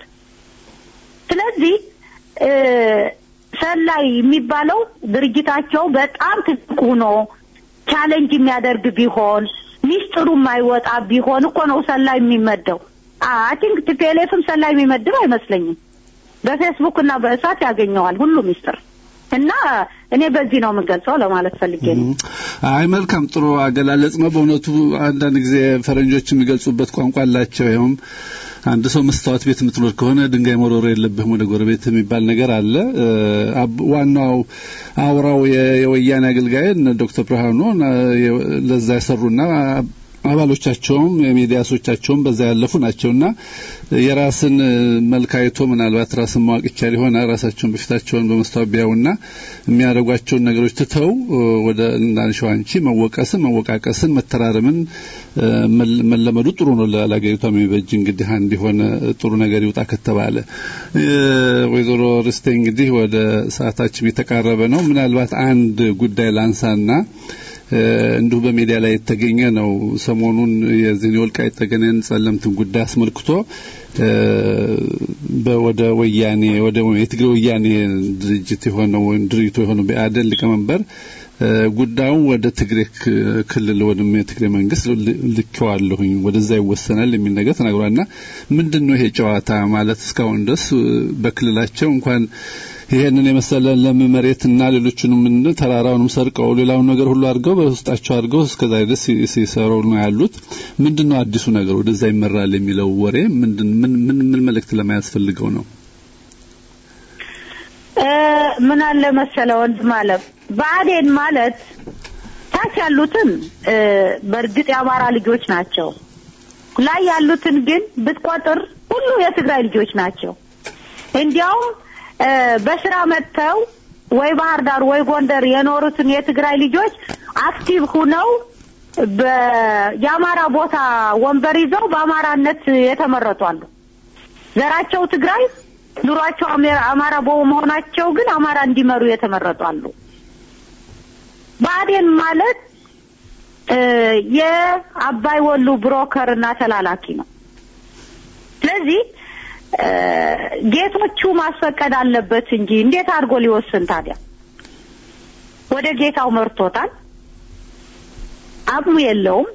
S9: ስለዚህ እ፣ ሰላይ የሚባለው ድርጅታቸው በጣም ትልቅ ሆኖ ቻሌንጅ የሚያደርግ ቢሆን ሚስጥሩ የማይወጣ ቢሆን እኮ ነው ሰላይ የሚመደው። አይ ቲንክ ቲፒኤልኤፍም ሰላይ የሚመድብ አይመስለኝም። በፌስቡክ እና በእሳት ያገኘዋል ሁሉ ሚስጥር እና እኔ በዚህ ነው የምገልጸው ለማለት ፈልጌ ነው።
S8: አይ መልካም ጥሩ አገላለጽ ነው። በእውነቱ አንዳንድ ጊዜ ፈረንጆች የሚገልጹበት ቋንቋ አላቸው። ይኸውም አንድ ሰው መስታወት ቤት የምትኖር ከሆነ ድንጋይ መወርወር የለብህም ወደ ጎረቤት የሚባል ነገር አለ። እ፣ አብ- ዋናው አውራው የ- የወያኔ አገልጋይ እነ ዶክተር ብርሃኑ እ፣ የ- ለዛ የሰሩና አባሎቻቸውም የሚዲያ ሰዎቻቸውም በዛ ያለፉ ናቸውና የራስን እ፣ መልክ አይቶ ምናልባት ራስን ማወቅ ይቻል ይሆናል። ራሳቸውን በፊታቸውን በመስታወት ቢያዩና የሚያደርጓቸውን ነገሮች ትተው እ፣ ወደ እንዳንሸው አንቺ መወቀስን፣ መወቃቀስን፣ መተራረምን እ፣ መል- መለመዱ ጥሩ ነው። ለ- ለአገሪቷ የሚበጅ እንግዲህ አንድ የሆነ ጥሩ ነገር ይውጣ ከተባለ እ፣ ወይዘሮ ርስቴ እንግዲህ ወደ ሰዓታችን የተቃረበ ነው። ምናልባት አንድ ጉዳይ ላንሳና እ፣ እንዲሁ በሚዲያ ላይ የተገኘ ነው። ሰሞኑን የዚህን የወልቃይት ጠገዴን ጸለምትን ጉዳይ አስመልክቶ እ፣ በወደ ወያኔ ወደ የትግራይ ወያኔ ድርጅት የሆነው ወይም ድርጅቱ የሆነው ብአዴን ሊቀመንበር እ፣ ጉዳዩን ወደ ትግራይ ክ- ክልል ወይም የትግራይ መንግስት ል- ልኬዋለሁኝ ወደዛ ይወሰናል የሚል ነገር ተናግሯልና ምንድን ነው ይሄ ጨዋታ ማለት እስካሁን ድረስ እ፣ በክልላቸው እንኳን ይሄንን የመሰለ ለም መሬትና ሌሎቹንም ምን ተራራውንም ሰርቀው ሌላውን ነገር ሁሉ አድርገው በውስጣቸው አድርገው እስከዛ ድረስ ሲ- ሲሰሩ ነው ያሉት። ምንድነው አዲሱ ነገር ወደዛ ይመራል የሚለው ወሬ ምንድን ምን ምን ምን መልእክት ለማያስፈልገው ነው?
S9: እ፣ ምን አለ መሰለ ወንድም አለም ብአዴን ማለት ታች ያሉትን እ፣ በእርግጥ የአማራ ልጆች ናቸው። ላይ ያሉትን ግን ብትቆጥር ሁሉ የትግራይ ልጆች ናቸው። እንዲያውም እ፣ በስራ መጥተው ወይ ባህር ዳር ወይ ጎንደር የኖሩትን የትግራይ ልጆች አክቲቭ ሁነው በ- የአማራ ቦታ ወንበር ይዘው በአማራነት የተመረጡ አሉ። ዘራቸው ትግራይ ኑሯቸው አሜ- አማራ በመሆናቸው ግን አማራ እንዲመሩ የተመረጡ አሉ። ብአዴን ማለት እ፣ የአባይ ወሉ ብሮከር እና ተላላኪ ነው። ስለዚህ እ፣ ጌቶቹ ማስፈቀድ አለበት እንጂ እንዴት አድርጎ ሊወስን ታዲያ? ወደ ጌታው መርቶታል። አቅሙ የለውም።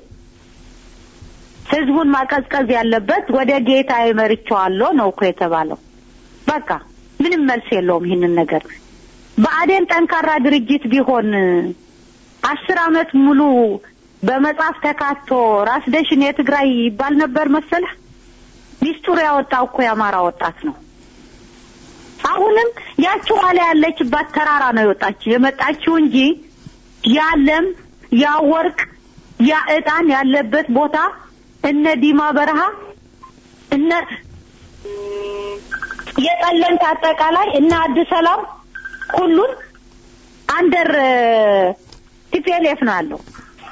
S9: ህዝቡን ማቀዝቀዝ ያለበት ወደ ጌታ መርቼዋለሁ ነው እኮ የተባለው። በቃ ምንም መልስ የለውም ይህንን ነገር። ብአዴን ጠንካራ ድርጅት ቢሆን አስር አመት ሙሉ በመጽሐፍ ተካቶ ራስ ደሽን የትግራይ ይባል ነበር መሰለህ። ሚስጥሩ ያወጣው እኮ የአማራ ወጣት ነው። አሁንም ያቺው ዋላ ያለችባት ተራራ ነው የወጣችው የመጣችው እንጂ ያ ለም ያ ወርቅ ያ ዕጣን ያለበት ቦታ እነ ዲማ በረሃ እነ የጠለምት አጠቃላይ እነ አዲስ ሰላም ሁሉን አንደር ቲፒኤልኤፍ ነው ያለው።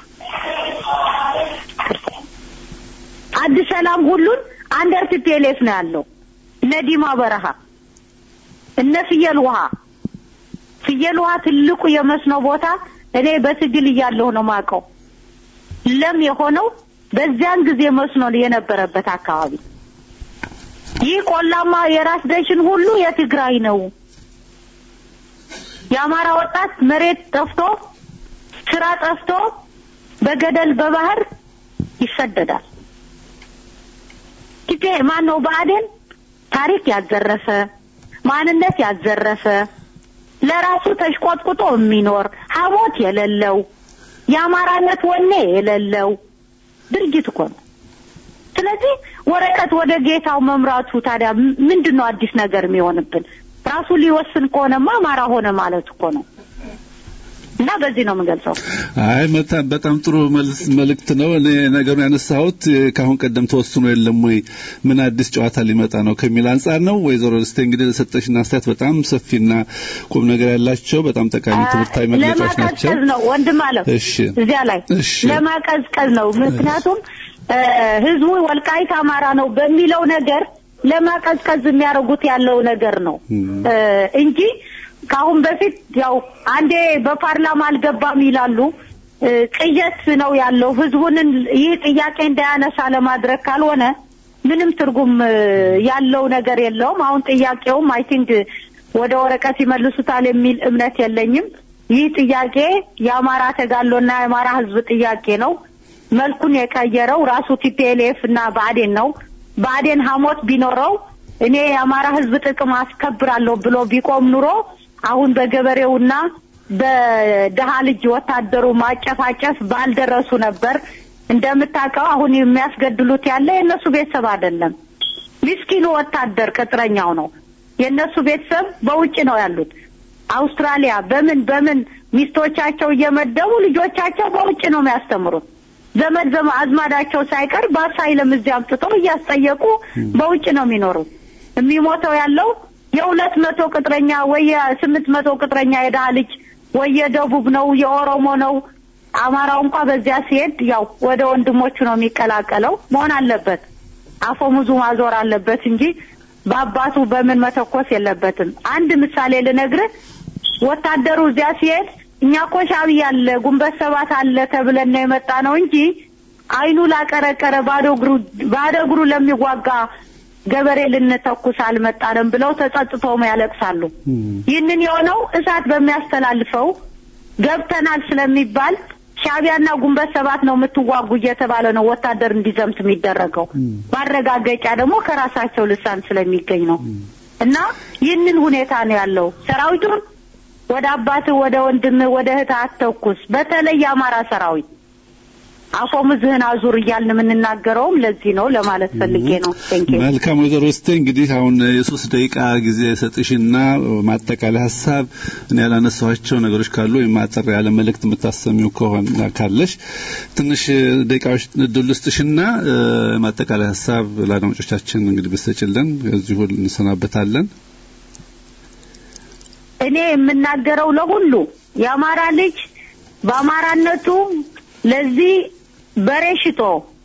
S9: አዲስ ሰላም ሁሉን አንደር ቲፒኤልኤፍ ነው ያለው። እነ ዲማ በረሃ እነ ፍየል ውሃ ፍየል ውሃ ትልቁ የመስኖ ቦታ እኔ በትግል እያለሁ ነው ማውቀው። ለም የሆነው በዚያን ጊዜ መስኖ የነበረበት አካባቢ። ይህ ቆላማ የራስ ደሽን ሁሉ የትግራይ ነው። የአማራ ወጣት መሬት ጠፍቶ ስራ ጠፍቶ በገደል በባህር ይሰደዳል። ቲፔ ማን ነው? ብአዴን ታሪክ ያዘረፈ ማንነት ያዘረፈ ለራሱ ተሽቆጥቁጦ የሚኖር ሀሞት የሌለው የአማራነት ወኔ የሌለው ድርጅት እኮ ነው። ስለዚህ ወረቀት ወደ ጌታው መምራቱ ታዲያ ምንድን ነው አዲስ ነገር የሚሆንብን? ራሱ ሊወስን ከሆነማ አማራ ሆነ ማለት እኮ ነው። እና በዚህ ነው የምገልጸው።
S8: አይ መታ- በጣም ጥሩ መልስ መልእክት ነው። እኔ ነገሩን ያነሳሁት እ፣ ከአሁን ቀደም ተወስኖ የለም ወይ ምን አዲስ ጨዋታ ሊመጣ ነው ከሚል አንጻር ነው። ወይዘሮ ደስቴ እንግዲህ ለሰጠሽን አስተያየት በጣም ሰፊና ቁም ነገር ያላቸው በጣም ጠቃሚ ትምህርታዊ መግለጫዎች ናቸው።
S9: ለማቀዝቀዝ ነው ወንድም አለ
S8: እሺ
S9: እዚያ ላይ
S8: እሺ።
S9: ለማቀዝቀዝ ነው። ምክንያቱም እ፣ ህዝቡ ወልቃይት አማራ ነው በሚለው ነገር ለማቀዝቀዝ የሚያደርጉት ያለው ነገር ነው እ፣ እንጂ ከአሁን በፊት ያው አንዴ በፓርላማ አልገባም ይላሉ። እ፣ ቅዠት ነው ያለው። ህዝቡንን ይህ ጥያቄ እንዳያነሳ ለማድረግ ካልሆነ ምንም ትርጉም እ፣ ያለው ነገር የለውም። አሁን ጥያቄውም አይ ቲንክ ወደ ወረቀት ይመልሱታል የሚል እምነት የለኝም። ይህ ጥያቄ የአማራ ተጋድሎና የአማራ ህዝብ ጥያቄ ነው። መልኩን የቀየረው ራሱ ቲፒኤልኤፍ እና ብአዴን ነው። ብአዴን ሀሞት ቢኖረው እኔ የአማራ ህዝብ ጥቅም አስከብራለሁ ብሎ ቢቆም ኑሮ አሁን በገበሬውና በድሀ ልጅ ወታደሩ ማጨፋጨፍ ባልደረሱ ነበር። እንደምታውቀው አሁን የሚያስገድሉት ያለ የእነሱ ቤተሰብ አይደለም። ምስኪኑ ወታደር ቅጥረኛው ነው። የእነሱ ቤተሰብ በውጭ ነው ያሉት። አውስትራሊያ በምን በምን ሚስቶቻቸው እየመደቡ ልጆቻቸው በውጭ ነው የሚያስተምሩት። ዘመድ ዘመ አዝማዳቸው ሳይቀር በአሳይለም እዚህ አምጥተው እያስጠየቁ በውጭ ነው የሚኖሩት። የሚሞተው ያለው የሁለት መቶ ቅጥረኛ ወይ የስምንት መቶ ቅጥረኛ የድሀ ልጅ ወይ የደቡብ ነው የኦሮሞ ነው። አማራው እንኳ በዚያ ሲሄድ ያው ወደ ወንድሞቹ ነው የሚቀላቀለው። መሆን አለበት አፈሙዙ ማዞር አለበት እንጂ በአባቱ በምን መተኮስ የለበትም። አንድ ምሳሌ ልነግርህ። ወታደሩ እዚያ ሲሄድ እኛ እኮ ሻዕቢያ አለ ጉንበት ሰባት አለ ተብለን ነው የመጣ ነው እንጂ አይኑ ላቀረቀረ ባዶ እግሩ ባዶ እግሩ ለሚዋጋ ገበሬ ልንተኩስ አልመጣንም ብለው ተጸጽተውም ያለቅሳሉ። ይህንን የሆነው እሳት በሚያስተላልፈው ገብተናል ስለሚባል ሻዕቢያና ጉንበት ሰባት ነው የምትዋጉ እየተባለ ነው ወታደር እንዲዘምት የሚደረገው። ማረጋገጫ ደግሞ ከራሳቸው ልሳን ስለሚገኝ ነው። እና ይህንን ሁኔታ ነው ያለው። ሰራዊቱን ወደ አባትህ፣ ወደ ወንድምህ፣ ወደ እህትህ አትተኩስ። በተለይ የአማራ ሰራዊት አፎምዝህን አዙር እያልን የምንናገረውም ለዚህ ነው ለማለት ፈልጌ ነው። ቴንክ ዩ
S8: መልካም ወይዘሮ እስቴ እንግዲህ አሁን የሶስት ደቂቃ ጊዜ ሰጥሽና ማጠቃለያ ሀሳብ እኔ ያላነሳኋቸው ነገሮች ካሉ ወይም አጠር ያለ መልእክት የምታሰሚው ከሆነ ካለሽ ትንሽ ደቂቃዎች እድል ውስጥሽና ማጠቃለያ ሀሳብ ለአድማጮቻችን እንግዲህ ብትሰጭልን እዚሁ እንሰናበታለን።
S9: እኔ የምናገረው ለሁሉ የአማራ ልጅ በአማራነቱ ለዚህ በሬ ሽጦ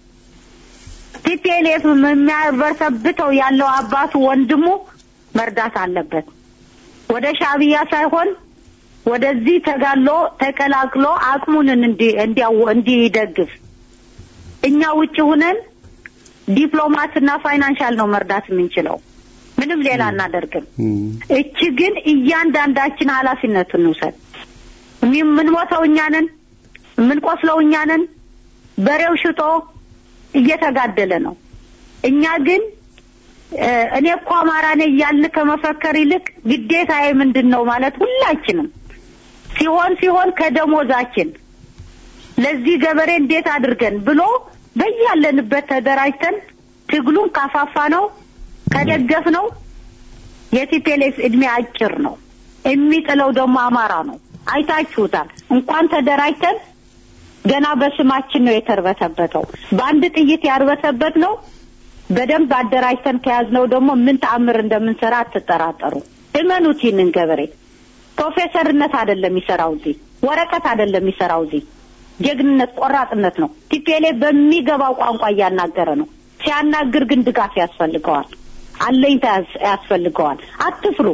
S9: ቲፒኤልኤፍ የሚያበሰብተው ያለው አባቱ ወንድሙ መርዳት አለበት። ወደ ሻዕቢያ ሳይሆን ወደዚህ ተጋሎ ተቀላቅሎ አቅሙንን እንዲ- እንዲያው- እንዲደግፍ እኛ ውጭ ሁነን ዲፕሎማትና ፋይናንሻል ነው መርዳት የምንችለው። ምንም ሌላ አናደርግም። እቺ ግን እያንዳንዳችን ኃላፊነቱን እንውሰድ። የሚ- የምንሞተው እኛ ነን፣ የምንቆስለው እኛ ነን። በሬው ሽጦ እየተጋደለ ነው። እኛ ግን እ፣ እኔ እኮ አማራ ነኝ እያልን ከመፈከር ይልቅ ግዴታዬ ምንድን ነው ማለት ሁላችንም ሲሆን ሲሆን ከደሞዛችን ለዚህ ገበሬ እንዴት አድርገን ብሎ በያለንበት ተደራጅተን ትግሉን ካፋፋ ነው ከደገፍ ነው የቲፔሌፍ እድሜ አጭር ነው። የሚጥለው ደግሞ አማራ ነው። አይታችሁታል። እንኳን ተደራጅተን ገና በስማችን ነው የተርበተበተው። በአንድ ጥይት ያርበተበት ነው። በደንብ አደራጅተን ከያዝነው ደግሞ ምን ተአምር እንደምንሰራ አትጠራጠሩ። እመኑት። ይህንን ገበሬ ፕሮፌሰርነት አይደለም የሚሰራው እዚህ፣ ወረቀት አይደለም የሚሰራው እዚህ። ጀግንነት፣ ቆራጥነት ነው። ቲፒኤልኤፍ በሚገባው ቋንቋ እያናገረ ነው። ሲያናግር ግን ድጋፍ ያስፈልገዋል፣ አለኝታ ያስ- ያስፈልገዋል። አትፍሩ።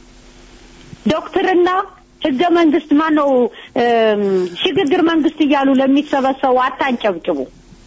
S9: ዶክትርና ህገ መንግስት ማነው እም፣ ሽግግር መንግስት እያሉ ለሚሰበሰቡ አታንጨብጭቡ።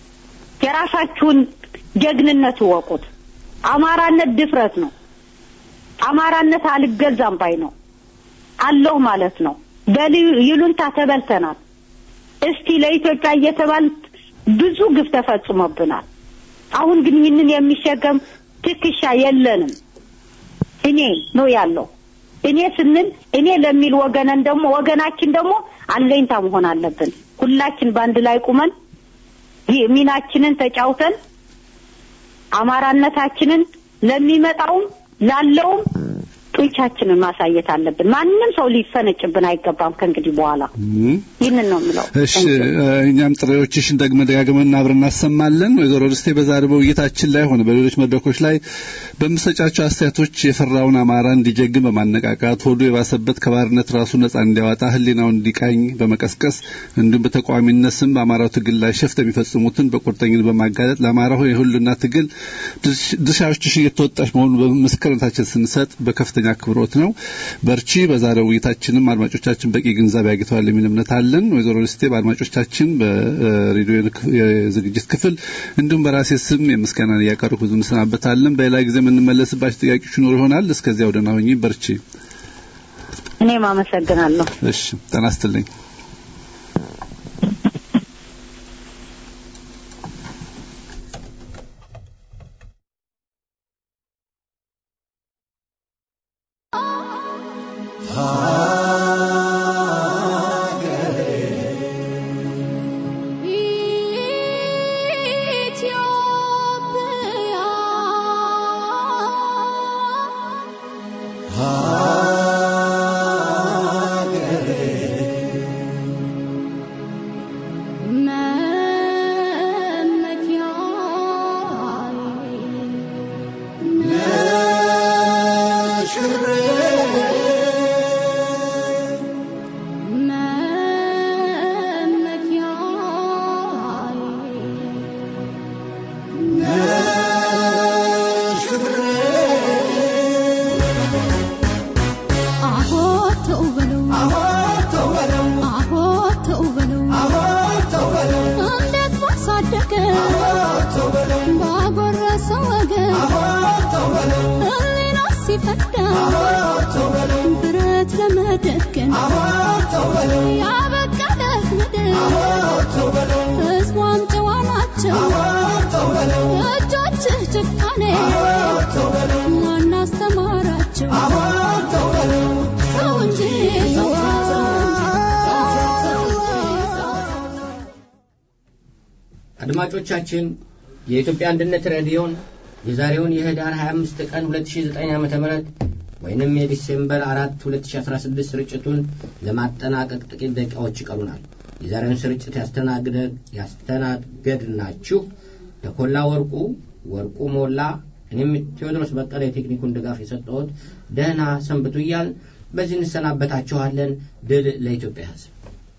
S9: የራሳችሁን ጀግንነት እወቁት። አማራነት ድፍረት ነው። አማራነት አልገዛም ባይ ነው አለሁ ማለት ነው። በይሉንታ ተበልተናል። እስቲ ለኢትዮጵያ እየተባል ብዙ ግፍ ተፈጽሞብናል። አሁን ግን ይህንን የሚሸከም ትከሻ የለንም። እኔ ነው ያለው። እኔ ስንል እኔ ለሚል ወገነን ደግሞ ወገናችን ደግሞ አለኝታ መሆን አለብን። ሁላችን በአንድ ላይ ቁመን ይህ ሚናችንን ተጫውተን አማራነታችንን ለሚመጣውም ላለውም ጡንቻችንን ማሳየት አለብን። ማንም ሰው ሊፈነጭብን አይገባም ከእንግዲህ በኋላ ይህንን ነው የምለው።
S8: እሺ እኛም ጥሪዎችሽን ደግመን ደጋግመን አብረን እናሰማለን። ወይዘሮ ርስቴ በዛሬው ውይይታችን ላይ ሆነ በሌሎች መድረኮች ላይ በምሰጫቸው አስተያየቶች የፈራውን አማራ እንዲጀግን በማነቃቃት ሆዱ የባሰበት ከባርነት ራሱ ነጻ እንዲያወጣ ሕሊናውን እንዲቃኝ በመቀስቀስ እንዲሁም በተቃዋሚነት ስም በአማራው ትግል ላይ ሸፍት የሚፈጽሙትን በቁርጠኝነት በማጋለጥ ለአማራው የሁሉና ትግል ድርሻዎችሽ እየተወጣሽ መሆኑን በምስክርነታችን ስንሰጥ በከፍተኛ አክብሮት ነው። በርቺ። በዛሬው ውይይታችንም አድማጮቻችን በቂ ግንዛቤ አግኝተዋል የሚል እምነት አለን። ወይዘሮ ርስቴ በአድማጮቻችን በሬዲዮ የዝግጅት ክፍል እንዲሁም በራሴ ስም የምስጋናን እያቀረብኩ ብዙ እንሰናበታለን። በሌላ ጊዜ የምንመለስባቸው ጥያቄዎች ይኖሩ ይሆናል። እስከዚያው ደህና ሁኚ። በርቺ።
S9: እኔም አመሰግናለሁ።
S8: እሺ፣ ጤና ይስጥልኝ።
S2: አድማጮቻችን የኢትዮጵያ አንድነት ሬዲዮን የዛሬውን የህዳር 25 ቀን 2009 ዓ.ም ወይንም የዲሴምበር 4 2016 ስርጭቱን ለማጠናቀቅ ጥቂት ደቂቃዎች ይቀሩናል። የዛሬውን ስርጭት ያስተናገድናችሁ ተኮላ ወርቁ፣ ወርቁ ሞላ፣ እኔም ቴዎድሮስ በቀለ የቴክኒኩን ድጋፍ የሰጠሁት ደህና ሰንብቱ እያል በዚህ እንሰናበታችኋለን። ድል ለኢትዮጵያ ሕዝብ።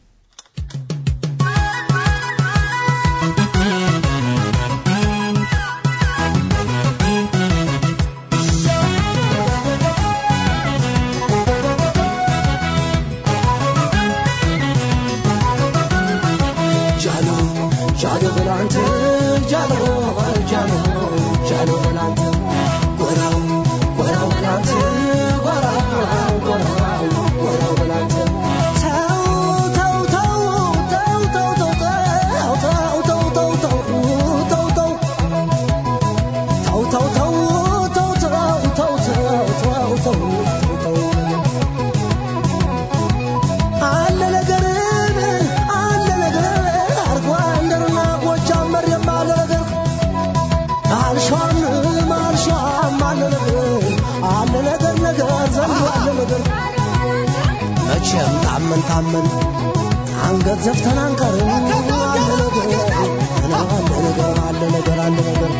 S7: መቼም ታመን ታመን አንገት ዘፍተን አንቀርም። አለ ነገር አለ ነገር አለ ነገር አለ ነገር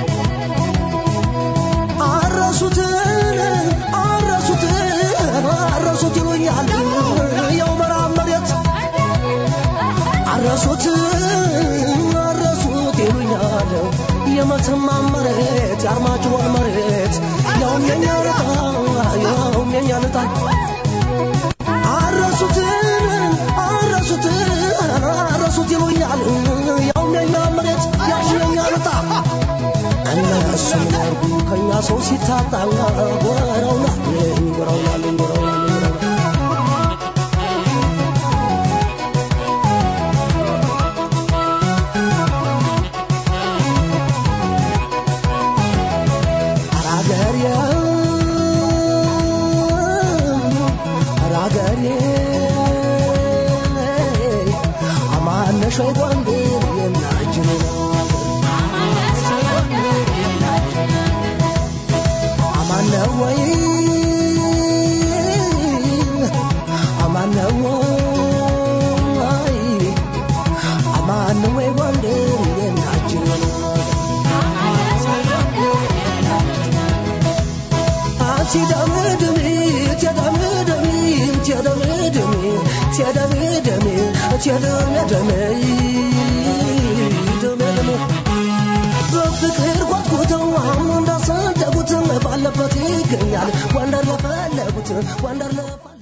S7: አረሱትን አረሱትን አረሱት ይሉኛል የው መራብ መሬት አረሱት አረሱት ይሉኛል የመተማ መሬት የአርማጭሆን መሬት ያውም የኛ ልጣ ያውም የኛ ልጣ አረሱትን አረሱትን አረሱት ይሉኛል ያውም የኛ መሬት ያውም የኛ ልጣ እነሱ ሚያርጉ ከኛ ሰው ሲታጣ ጎረውናልኝ ጎረውናልኝ ጎረውናልኝ አራገሬ አራገሬ አማነሽ ወይ ጎንደር የናጅን አማነ ወይ በፍቅር ጓጉተው አሁን እንዳሰደጉት ባለበት ይገኛል ወንደር ለፈለጉት ወንደር ለፈለጉት